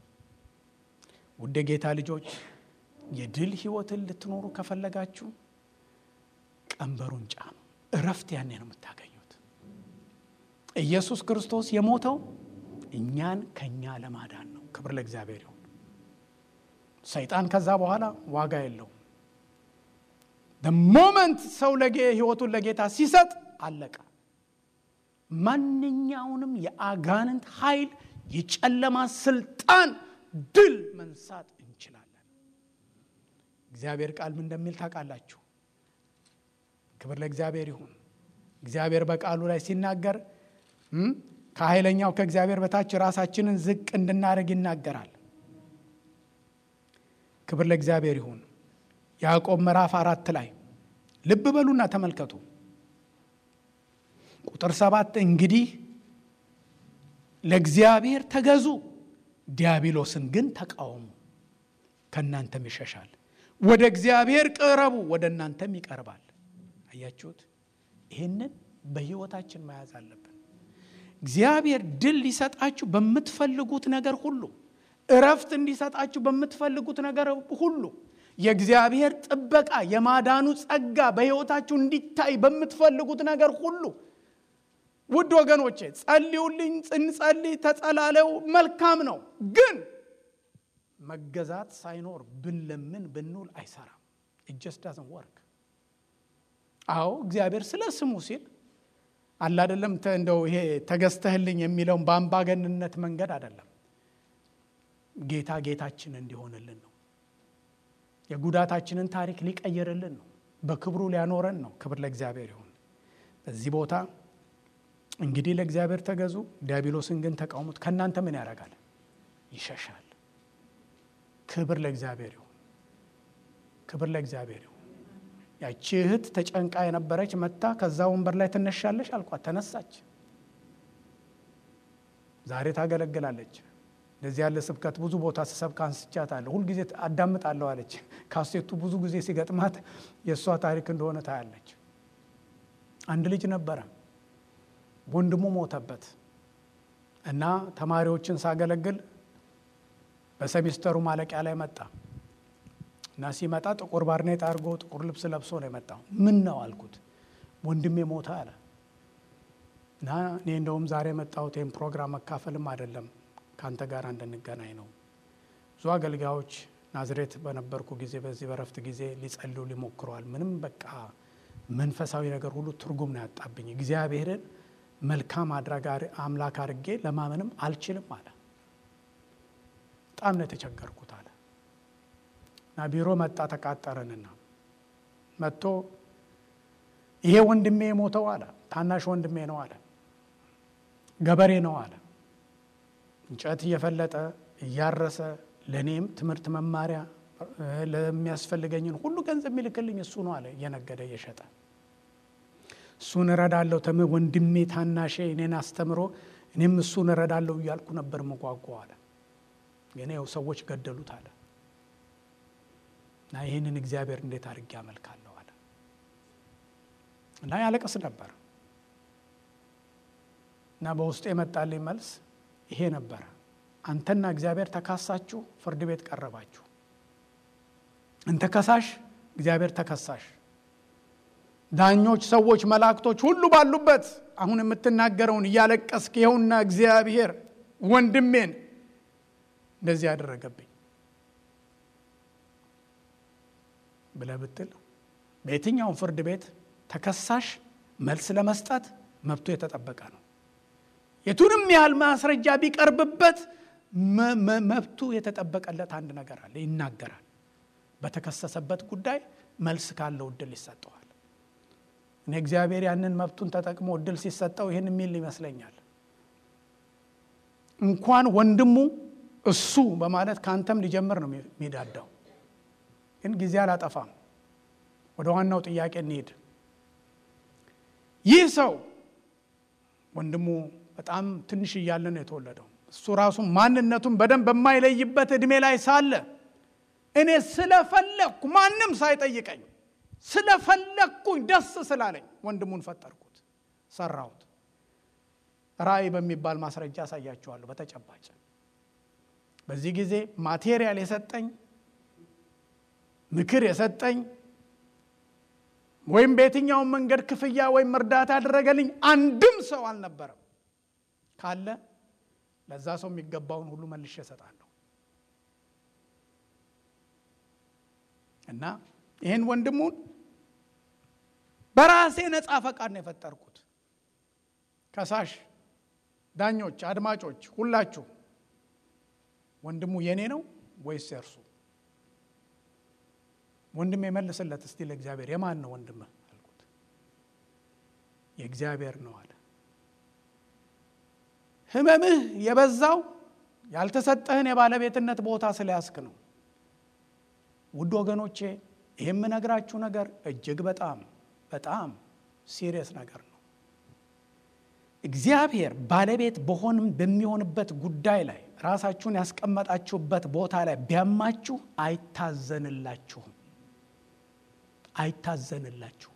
ውድ ጌታ ልጆች የድል ህይወትን ልትኖሩ ከፈለጋችሁ ቀንበሩን ጫኑ። እረፍት ያኔ ነው የምታገኙት። ኢየሱስ ክርስቶስ የሞተው እኛን ከኛ ለማዳን ነው። ክብር ለእግዚአብሔር ይሁን። ሰይጣን ከዛ በኋላ ዋጋ የለውም። ሞመንት ሰው ህይወቱን ለጌታ ሲሰጥ አለቀ። ማንኛውንም የአጋንንት ኃይል፣ የጨለማ ስልጣን ድል መንሳት እንችላለን። እግዚአብሔር ቃል ምን እንደሚል ታውቃላችሁ? ክብር ለእግዚአብሔር ይሁን። እግዚአብሔር በቃሉ ላይ ሲናገር ከኃይለኛው ከእግዚአብሔር በታች ራሳችንን ዝቅ እንድናደርግ ይናገራል። ክብር ለእግዚአብሔር ይሁን። ያዕቆብ ምዕራፍ አራት ላይ ልብ በሉና ተመልከቱ። ቁጥር ሰባት እንግዲህ ለእግዚአብሔር ተገዙ፣ ዲያብሎስን ግን ተቃወሙ፣ ከእናንተም ይሸሻል። ወደ እግዚአብሔር ቅረቡ፣ ወደ እናንተም ይቀርባል። አያችሁት? ይህንን በሕይወታችን መያዝ አለብን። እግዚአብሔር ድል ሊሰጣችሁ በምትፈልጉት ነገር ሁሉ እረፍት እንዲሰጣችሁ በምትፈልጉት ነገር ሁሉ የእግዚአብሔር ጥበቃ የማዳኑ ጸጋ በሕይወታችሁ እንዲታይ በምትፈልጉት ነገር ሁሉ ውድ ወገኖቼ ጸልዩልኝ፣ እንጸልይ፣ ተጸላለው መልካም ነው። ግን መገዛት ሳይኖር ብንለምን ብንውል አይሰራም። እጀስ ዳዝን ወርክ። አዎ እግዚአብሔር ስለ ስሙ ሲል አላደለም እንደው ይሄ ተገዝተህልኝ የሚለውን በአምባገንነት መንገድ አይደለም። ጌታ ጌታችን እንዲሆንልን ነው። የጉዳታችንን ታሪክ ሊቀይርልን ነው። በክብሩ ሊያኖረን ነው። ክብር ለእግዚአብሔር ይሁን። በዚህ ቦታ እንግዲህ ለእግዚአብሔር ተገዙ፣ ዲያብሎስን ግን ተቃውሙት። ከእናንተ ምን ያደርጋል? ይሸሻል። ክብር ለእግዚአብሔር ይሁን። ክብር ለእግዚአብሔር ይሁን። ያቺ እህት ተጨንቃ የነበረች መታ ከዛ ወንበር ላይ ትነሻለሽ አልኳት። ተነሳች። ዛሬ ታገለግላለች። እንደዚህ ያለ ስብከት ብዙ ቦታ ስሰብክ አንስቻታለሁ። ሁልጊዜ አዳምጣለሁ አለች። ካሴቱ ብዙ ጊዜ ሲገጥማት የእሷ ታሪክ እንደሆነ ታያለች። አንድ ልጅ ነበረ፣ ወንድሙ ሞተበት እና ተማሪዎችን ሳገለግል በሰሚስተሩ ማለቂያ ላይ መጣ እና ሲመጣ ጥቁር ባርኔጣ አድርጎ ጥቁር ልብስ ለብሶ ነው የመጣው። ምን ነው አልኩት። ወንድሜ ሞተ አለ እና እኔ እንደውም ዛሬ የመጣሁት ይህም ፕሮግራም መካፈልም አይደለም ከአንተ ጋር እንድንገናኝ ነው። ብዙ አገልጋዮች ናዝሬት በነበርኩ ጊዜ በዚህ በረፍት ጊዜ ሊጸልዩ ሊሞክረዋል። ምንም በቃ መንፈሳዊ ነገር ሁሉ ትርጉም ነው ያጣብኝ። እግዚአብሔርን መልካም አድራጊ አምላክ አድርጌ ለማመንም አልችልም አለ። በጣም ነው የተቸገርኩት አለ እና ቢሮ መጣ። ተቃጠረንና መጥቶ ይሄ ወንድሜ የሞተው አለ ታናሽ ወንድሜ ነው አለ ገበሬ ነው አለ እንጨት እየፈለጠ እያረሰ ለእኔም ትምህርት መማሪያ ለሚያስፈልገኝን ሁሉ ገንዘብ የሚልክልኝ እሱ ነው አለ እየነገደ እየሸጠ እሱን እረዳለሁ ተም ወንድሜ ታናሼ እኔን አስተምሮ እኔም እሱን እረዳለሁ እያልኩ ነበር መጓጓ አለ ግን ያው ሰዎች ገደሉት አለ እና ይህንን እግዚአብሔር እንዴት አድርጌ አመልካለሁ አለ እና ያለቅስ ነበር እና በውስጡ የመጣልኝ መልስ ይሄ ነበረ። አንተና እግዚአብሔር ተካሳችሁ፣ ፍርድ ቤት ቀረባችሁ። አንተ ከሳሽ፣ እግዚአብሔር ተከሳሽ፣ ዳኞች፣ ሰዎች፣ መላእክቶች ሁሉ ባሉበት አሁን የምትናገረውን እያለቀስክ ይኸውና እግዚአብሔር ወንድሜን እንደዚህ ያደረገብኝ ብለህ ብትል በየትኛውም ፍርድ ቤት ተከሳሽ መልስ ለመስጠት መብቱ የተጠበቀ ነው። የቱንም ያህል ማስረጃ ቢቀርብበት መብቱ የተጠበቀለት አንድ ነገር አለ፣ ይናገራል። በተከሰሰበት ጉዳይ መልስ ካለው እድል ይሰጠዋል። እኔ እግዚአብሔር ያንን መብቱን ተጠቅሞ እድል ሲሰጠው ይህን የሚል ይመስለኛል። እንኳን ወንድሙ እሱ በማለት ከአንተም ሊጀምር ነው የሚዳዳው። ግን ጊዜ አላጠፋም። ወደ ዋናው ጥያቄ እንሂድ። ይህ ሰው ወንድሙ በጣም ትንሽ እያለ ነው የተወለደው። እሱ ራሱ ማንነቱን በደንብ በማይለይበት እድሜ ላይ ሳለ እኔ ስለፈለግኩ ማንም ሳይጠይቀኝ ስለፈለግኩኝ ደስ ስላለኝ ወንድሙን ፈጠርኩት፣ ሰራሁት። ራእይ በሚባል ማስረጃ ያሳያችኋለሁ በተጨባጭ በዚህ ጊዜ ማቴሪያል የሰጠኝ ምክር የሰጠኝ ወይም በየትኛውም መንገድ ክፍያ ወይም እርዳታ ያደረገልኝ አንድም ሰው አልነበረም። ካለ ለዛ ሰው የሚገባውን ሁሉ መልሼ እሰጣለሁ እና ይህን ወንድሙን በራሴ ነፃ ፈቃድ ነው የፈጠርኩት። ከሳሽ፣ ዳኞች፣ አድማጮች ሁላችሁ ወንድሙ የኔ ነው ወይስ የእርሱ? ወንድም የመልስለት እስቲ ለእግዚአብሔር የማን ነው ወንድምህ አልኩት። የእግዚአብሔር ነው አለ። ህመምህ የበዛው ያልተሰጠህን የባለቤትነት ቦታ ስለያዝክ ነው። ውድ ወገኖቼ ይህ የምነግራችሁ ነገር እጅግ በጣም በጣም ሲሪየስ ነገር ነው። እግዚአብሔር ባለቤት በሆንም በሚሆንበት ጉዳይ ላይ ራሳችሁን ያስቀመጣችሁበት ቦታ ላይ ቢያማችሁ አይታዘንላችሁም አይታዘንላችሁም።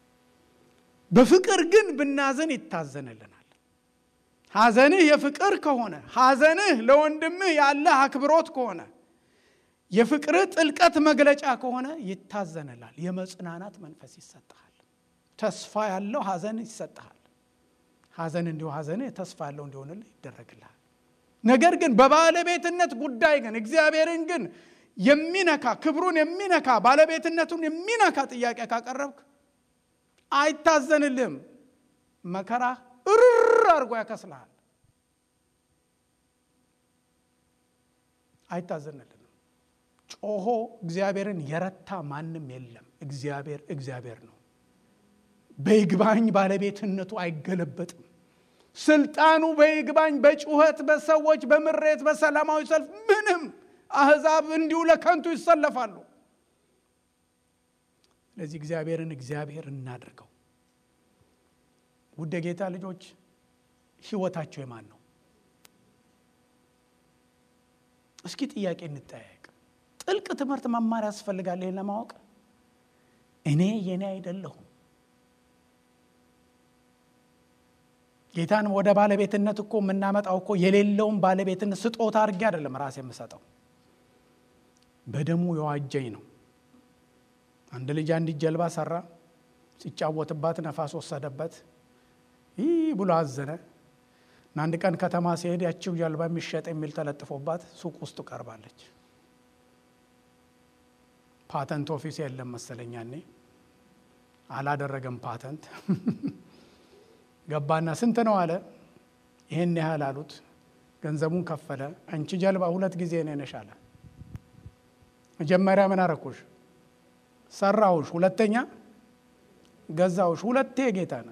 በፍቅር ግን ብናዘን ይታዘንልናል። ሐዘንህ የፍቅር ከሆነ ሐዘንህ ለወንድምህ ያለህ አክብሮት ከሆነ የፍቅርህ ጥልቀት መግለጫ ከሆነ ይታዘንላል። የመጽናናት መንፈስ ይሰጠሃል። ተስፋ ያለው ሐዘን ይሰጠሃል። ሐዘን እንዲሁ ሐዘንህ ተስፋ ያለው እንዲሆንልህ ይደረግልሃል። ነገር ግን በባለቤትነት ጉዳይ ግን እግዚአብሔርን ግን የሚነካ ክብሩን የሚነካ ባለቤትነቱን የሚነካ ጥያቄ ካቀረብክ አይታዘንልህም። መከራ እርር አድርጎ ያከስልሃል። አይታዘንልንም። ጮሆ እግዚአብሔርን የረታ ማንም የለም። እግዚአብሔር እግዚአብሔር ነው። በይግባኝ ባለቤትነቱ አይገለበጥም። ስልጣኑ በይግባኝ በጩኸት በሰዎች በምሬት በሰላማዊ ሰልፍ ምንም አሕዛብ እንዲሁ ለከንቱ ይሰለፋሉ። ስለዚህ እግዚአብሔርን እግዚአብሔር እናድርገው። ውድ ጌታ ልጆች ሕይወታቸው የማን ነው? እስኪ ጥያቄ እንጠያየቅ። ጥልቅ ትምህርት መማር ያስፈልጋል ይህን ለማወቅ። እኔ የኔ አይደለሁም ጌታን ወደ ባለቤትነት እኮ የምናመጣው እኮ የሌለውን ባለቤትነት ስጦታ አድርጌ አይደለም ራሴ የምሰጠው፣ በደሙ የዋጀኝ ነው። አንድ ልጅ አንዲት ጀልባ ሰራ፣ ሲጫወትባት ነፋስ ወሰደበት፣ ይህ ብሎ አዘነ እና አንድ ቀን ከተማ ሲሄድ ያቺው ጀልባ የሚሸጥ የሚል ተለጥፎባት ሱቅ ውስጥ ቀርባለች። ፓተንት ኦፊስ የለም መሰለኛ እኔ አላደረገም ፓተንት ገባና ስንት ነው አለ። ይሄን ያህል አሉት። ገንዘቡን ከፈለ። አንቺ ጀልባ ሁለት ጊዜ ነው ነሽ አለ። መጀመሪያ ምን አረኩሽ? ሰራውሽ። ሁለተኛ ገዛውሽ። ሁለቴ ጌታ ነው።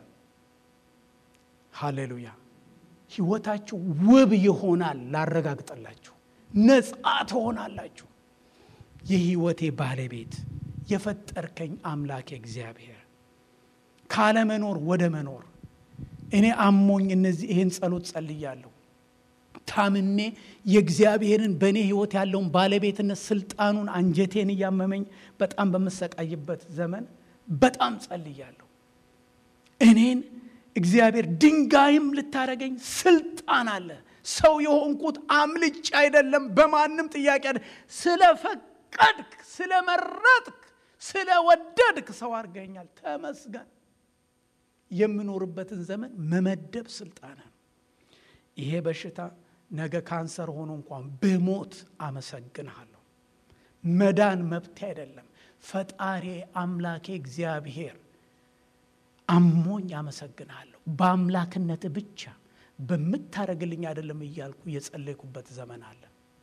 ሃሌሉያ። ህይወታችሁ ውብ ይሆናል። ላረጋግጠላችሁ፣ ነጻ ትሆናላችሁ። የህይወቴ ባለቤት የፈጠርከኝ አምላክ እግዚአብሔር ካለመኖር ወደ መኖር እኔ አሞኝ እነዚህ ይህን ጸሎት ጸልያለሁ። ታምሜ የእግዚአብሔርን በእኔ ህይወት ያለውን ባለቤትነት ስልጣኑን አንጀቴን እያመመኝ በጣም በምሰቃይበት ዘመን በጣም ጸልያለሁ። እኔን እግዚአብሔር ድንጋይም ልታረገኝ ስልጣን አለ። ሰው የሆንኩት አምልጭ አይደለም፣ በማንም ጥያቄ ስለፈቀድክ፣ ስለመረጥክ፣ ስለወደድክ ሰው አድርገኛል። ተመስገን። የምኖርበትን ዘመን መመደብ ስልጣን ነው። ይሄ በሽታ ነገ ካንሰር ሆኖ እንኳን ብሞት አመሰግንሃለሁ። መዳን መብቴ አይደለም። ፈጣሪ አምላኬ እግዚአብሔር አሞኝ አመሰግንሃለሁ። በአምላክነት ብቻ በምታደርግልኝ አይደለም እያልኩ የጸለይኩበት ዘመን አለ።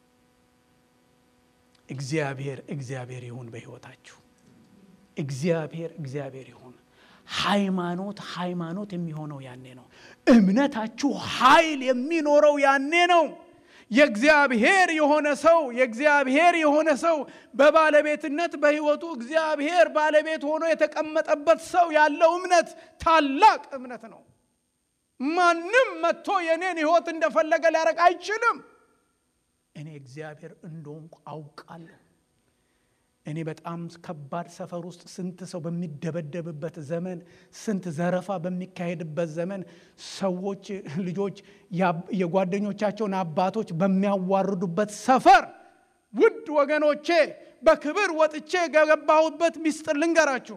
እግዚአብሔር እግዚአብሔር ይሁን በሕይወታችሁ። እግዚአብሔር እግዚአብሔር ይሁን። ሃይማኖት ሃይማኖት የሚሆነው ያኔ ነው። እምነታችሁ ኃይል የሚኖረው ያኔ ነው። የእግዚአብሔር የሆነ ሰው የእግዚአብሔር የሆነ ሰው በባለቤትነት በሕይወቱ እግዚአብሔር ባለቤት ሆኖ የተቀመጠበት ሰው ያለው እምነት ታላቅ እምነት ነው። ማንም መጥቶ የኔን ሕይወት እንደፈለገ ሊያረግ አይችልም። እኔ እግዚአብሔር እንደሆንኩ አውቃለሁ። እኔ በጣም ከባድ ሰፈር ውስጥ ስንት ሰው በሚደበደብበት ዘመን፣ ስንት ዘረፋ በሚካሄድበት ዘመን ሰዎች ልጆች የጓደኞቻቸውን አባቶች በሚያዋርዱበት ሰፈር ውድ ወገኖቼ በክብር ወጥቼ የገባሁበት ሚስጥር ልንገራችሁ።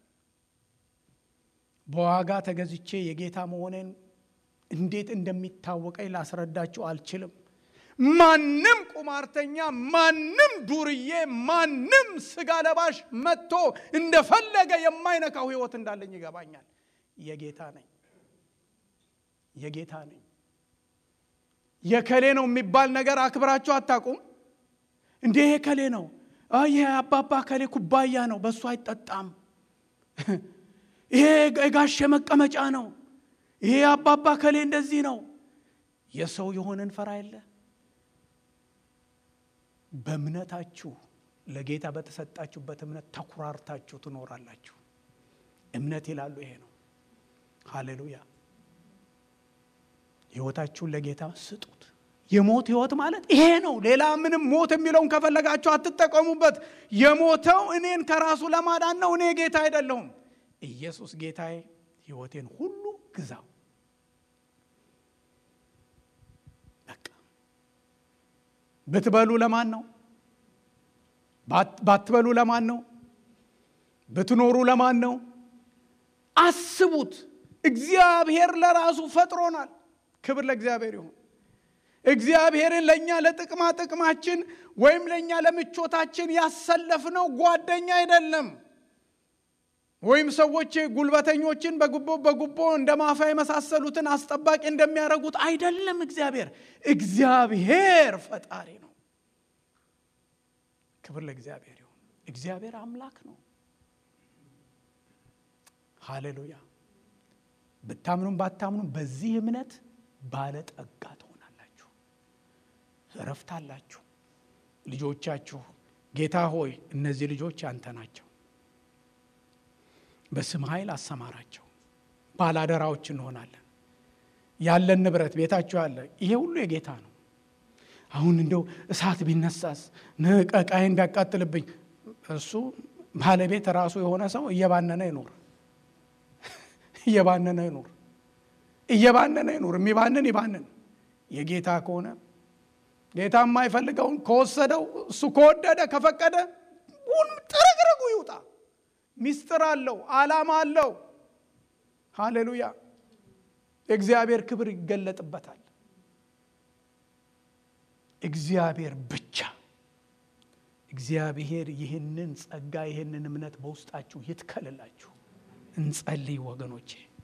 በዋጋ ተገዝቼ የጌታ መሆኔን እንዴት እንደሚታወቀኝ ላስረዳችሁ አልችልም። ማንም ቁማርተኛ፣ ማንም ዱርዬ፣ ማንም ስጋ ለባሽ መጥቶ እንደፈለገ የማይነካው ሕይወት እንዳለኝ ይገባኛል። የጌታ ነኝ፣ የጌታ ነኝ። የከሌ ነው የሚባል ነገር አክብራችሁ አታውቁም እንዴ? ከሌ ነው ይሄ አባባ ከሌ ኩባያ ነው፣ በእሱ አይጠጣም። ይሄ የጋሼ መቀመጫ ነው፣ ይሄ አባባ ከሌ እንደዚህ ነው። የሰው የሆነን ፈራ የለ በእምነታችሁ ለጌታ በተሰጣችሁበት እምነት ተኩራርታችሁ ትኖራላችሁ። እምነት ይላሉ ይሄ ነው። ሃሌሉያ። ሕይወታችሁን ለጌታ ስጡት። የሞት ሕይወት ማለት ይሄ ነው። ሌላ ምንም ሞት የሚለውን ከፈለጋችሁ አትጠቀሙበት። የሞተው እኔን ከራሱ ለማዳን ነው። እኔ ጌታ አይደለሁም። ኢየሱስ ጌታዬ፣ ሕይወቴን ሁሉ ግዛው። ብትበሉ ለማን ነው? ባትበሉ ለማን ነው? ብትኖሩ ለማን ነው? አስቡት። እግዚአብሔር ለራሱ ፈጥሮናል። ክብር ለእግዚአብሔር ይሁን። እግዚአብሔርን ለእኛ ለጥቅማ ጥቅማችን ወይም ለእኛ ለምቾታችን ያሰለፍነው ጓደኛ አይደለም። ወይም ሰዎች ጉልበተኞችን በጉቦ በጉቦ እንደ ማፋ የመሳሰሉትን አስጠባቂ እንደሚያደርጉት አይደለም። እግዚአብሔር እግዚአብሔር ፈጣሪ ነው። ክብር ለእግዚአብሔር ይሁን። እግዚአብሔር አምላክ ነው። ሃሌሉያ። ብታምኑም ባታምኑም በዚህ እምነት ባለጠጋ ትሆናላችሁ። እረፍት አላችሁ። ልጆቻችሁ ጌታ ሆይ እነዚህ ልጆች ያንተ ናቸው፣ በስም ኃይል አሰማራቸው፣ ባላደራዎች እንሆናለን። ያለን ንብረት ቤታችሁ ያለ ይሄ ሁሉ የጌታ ነው። አሁን እንደው እሳት ቢነሳስ ንቀቃይን ቢያቃጥልብኝ እሱ ባለቤት ራሱ የሆነ ሰው እየባነነ ይኑር፣ እየባነነ ይኑር፣ እየባነነ ይኑር። የሚባንን ይባንን። የጌታ ከሆነ ጌታ የማይፈልገውን ከወሰደው እሱ ከወደደ ከፈቀደ ሁን ጥርግርጉ ይውጣ። ሚስጥር አለው፣ ዓላማ አለው። ሃሌሉያ! የእግዚአብሔር ክብር ይገለጥበታል። እግዚአብሔር ብቻ እግዚአብሔር ይህንን ጸጋ ይህንን እምነት በውስጣችሁ ይትከልላችሁ። እንጸልይ ወገኖቼ።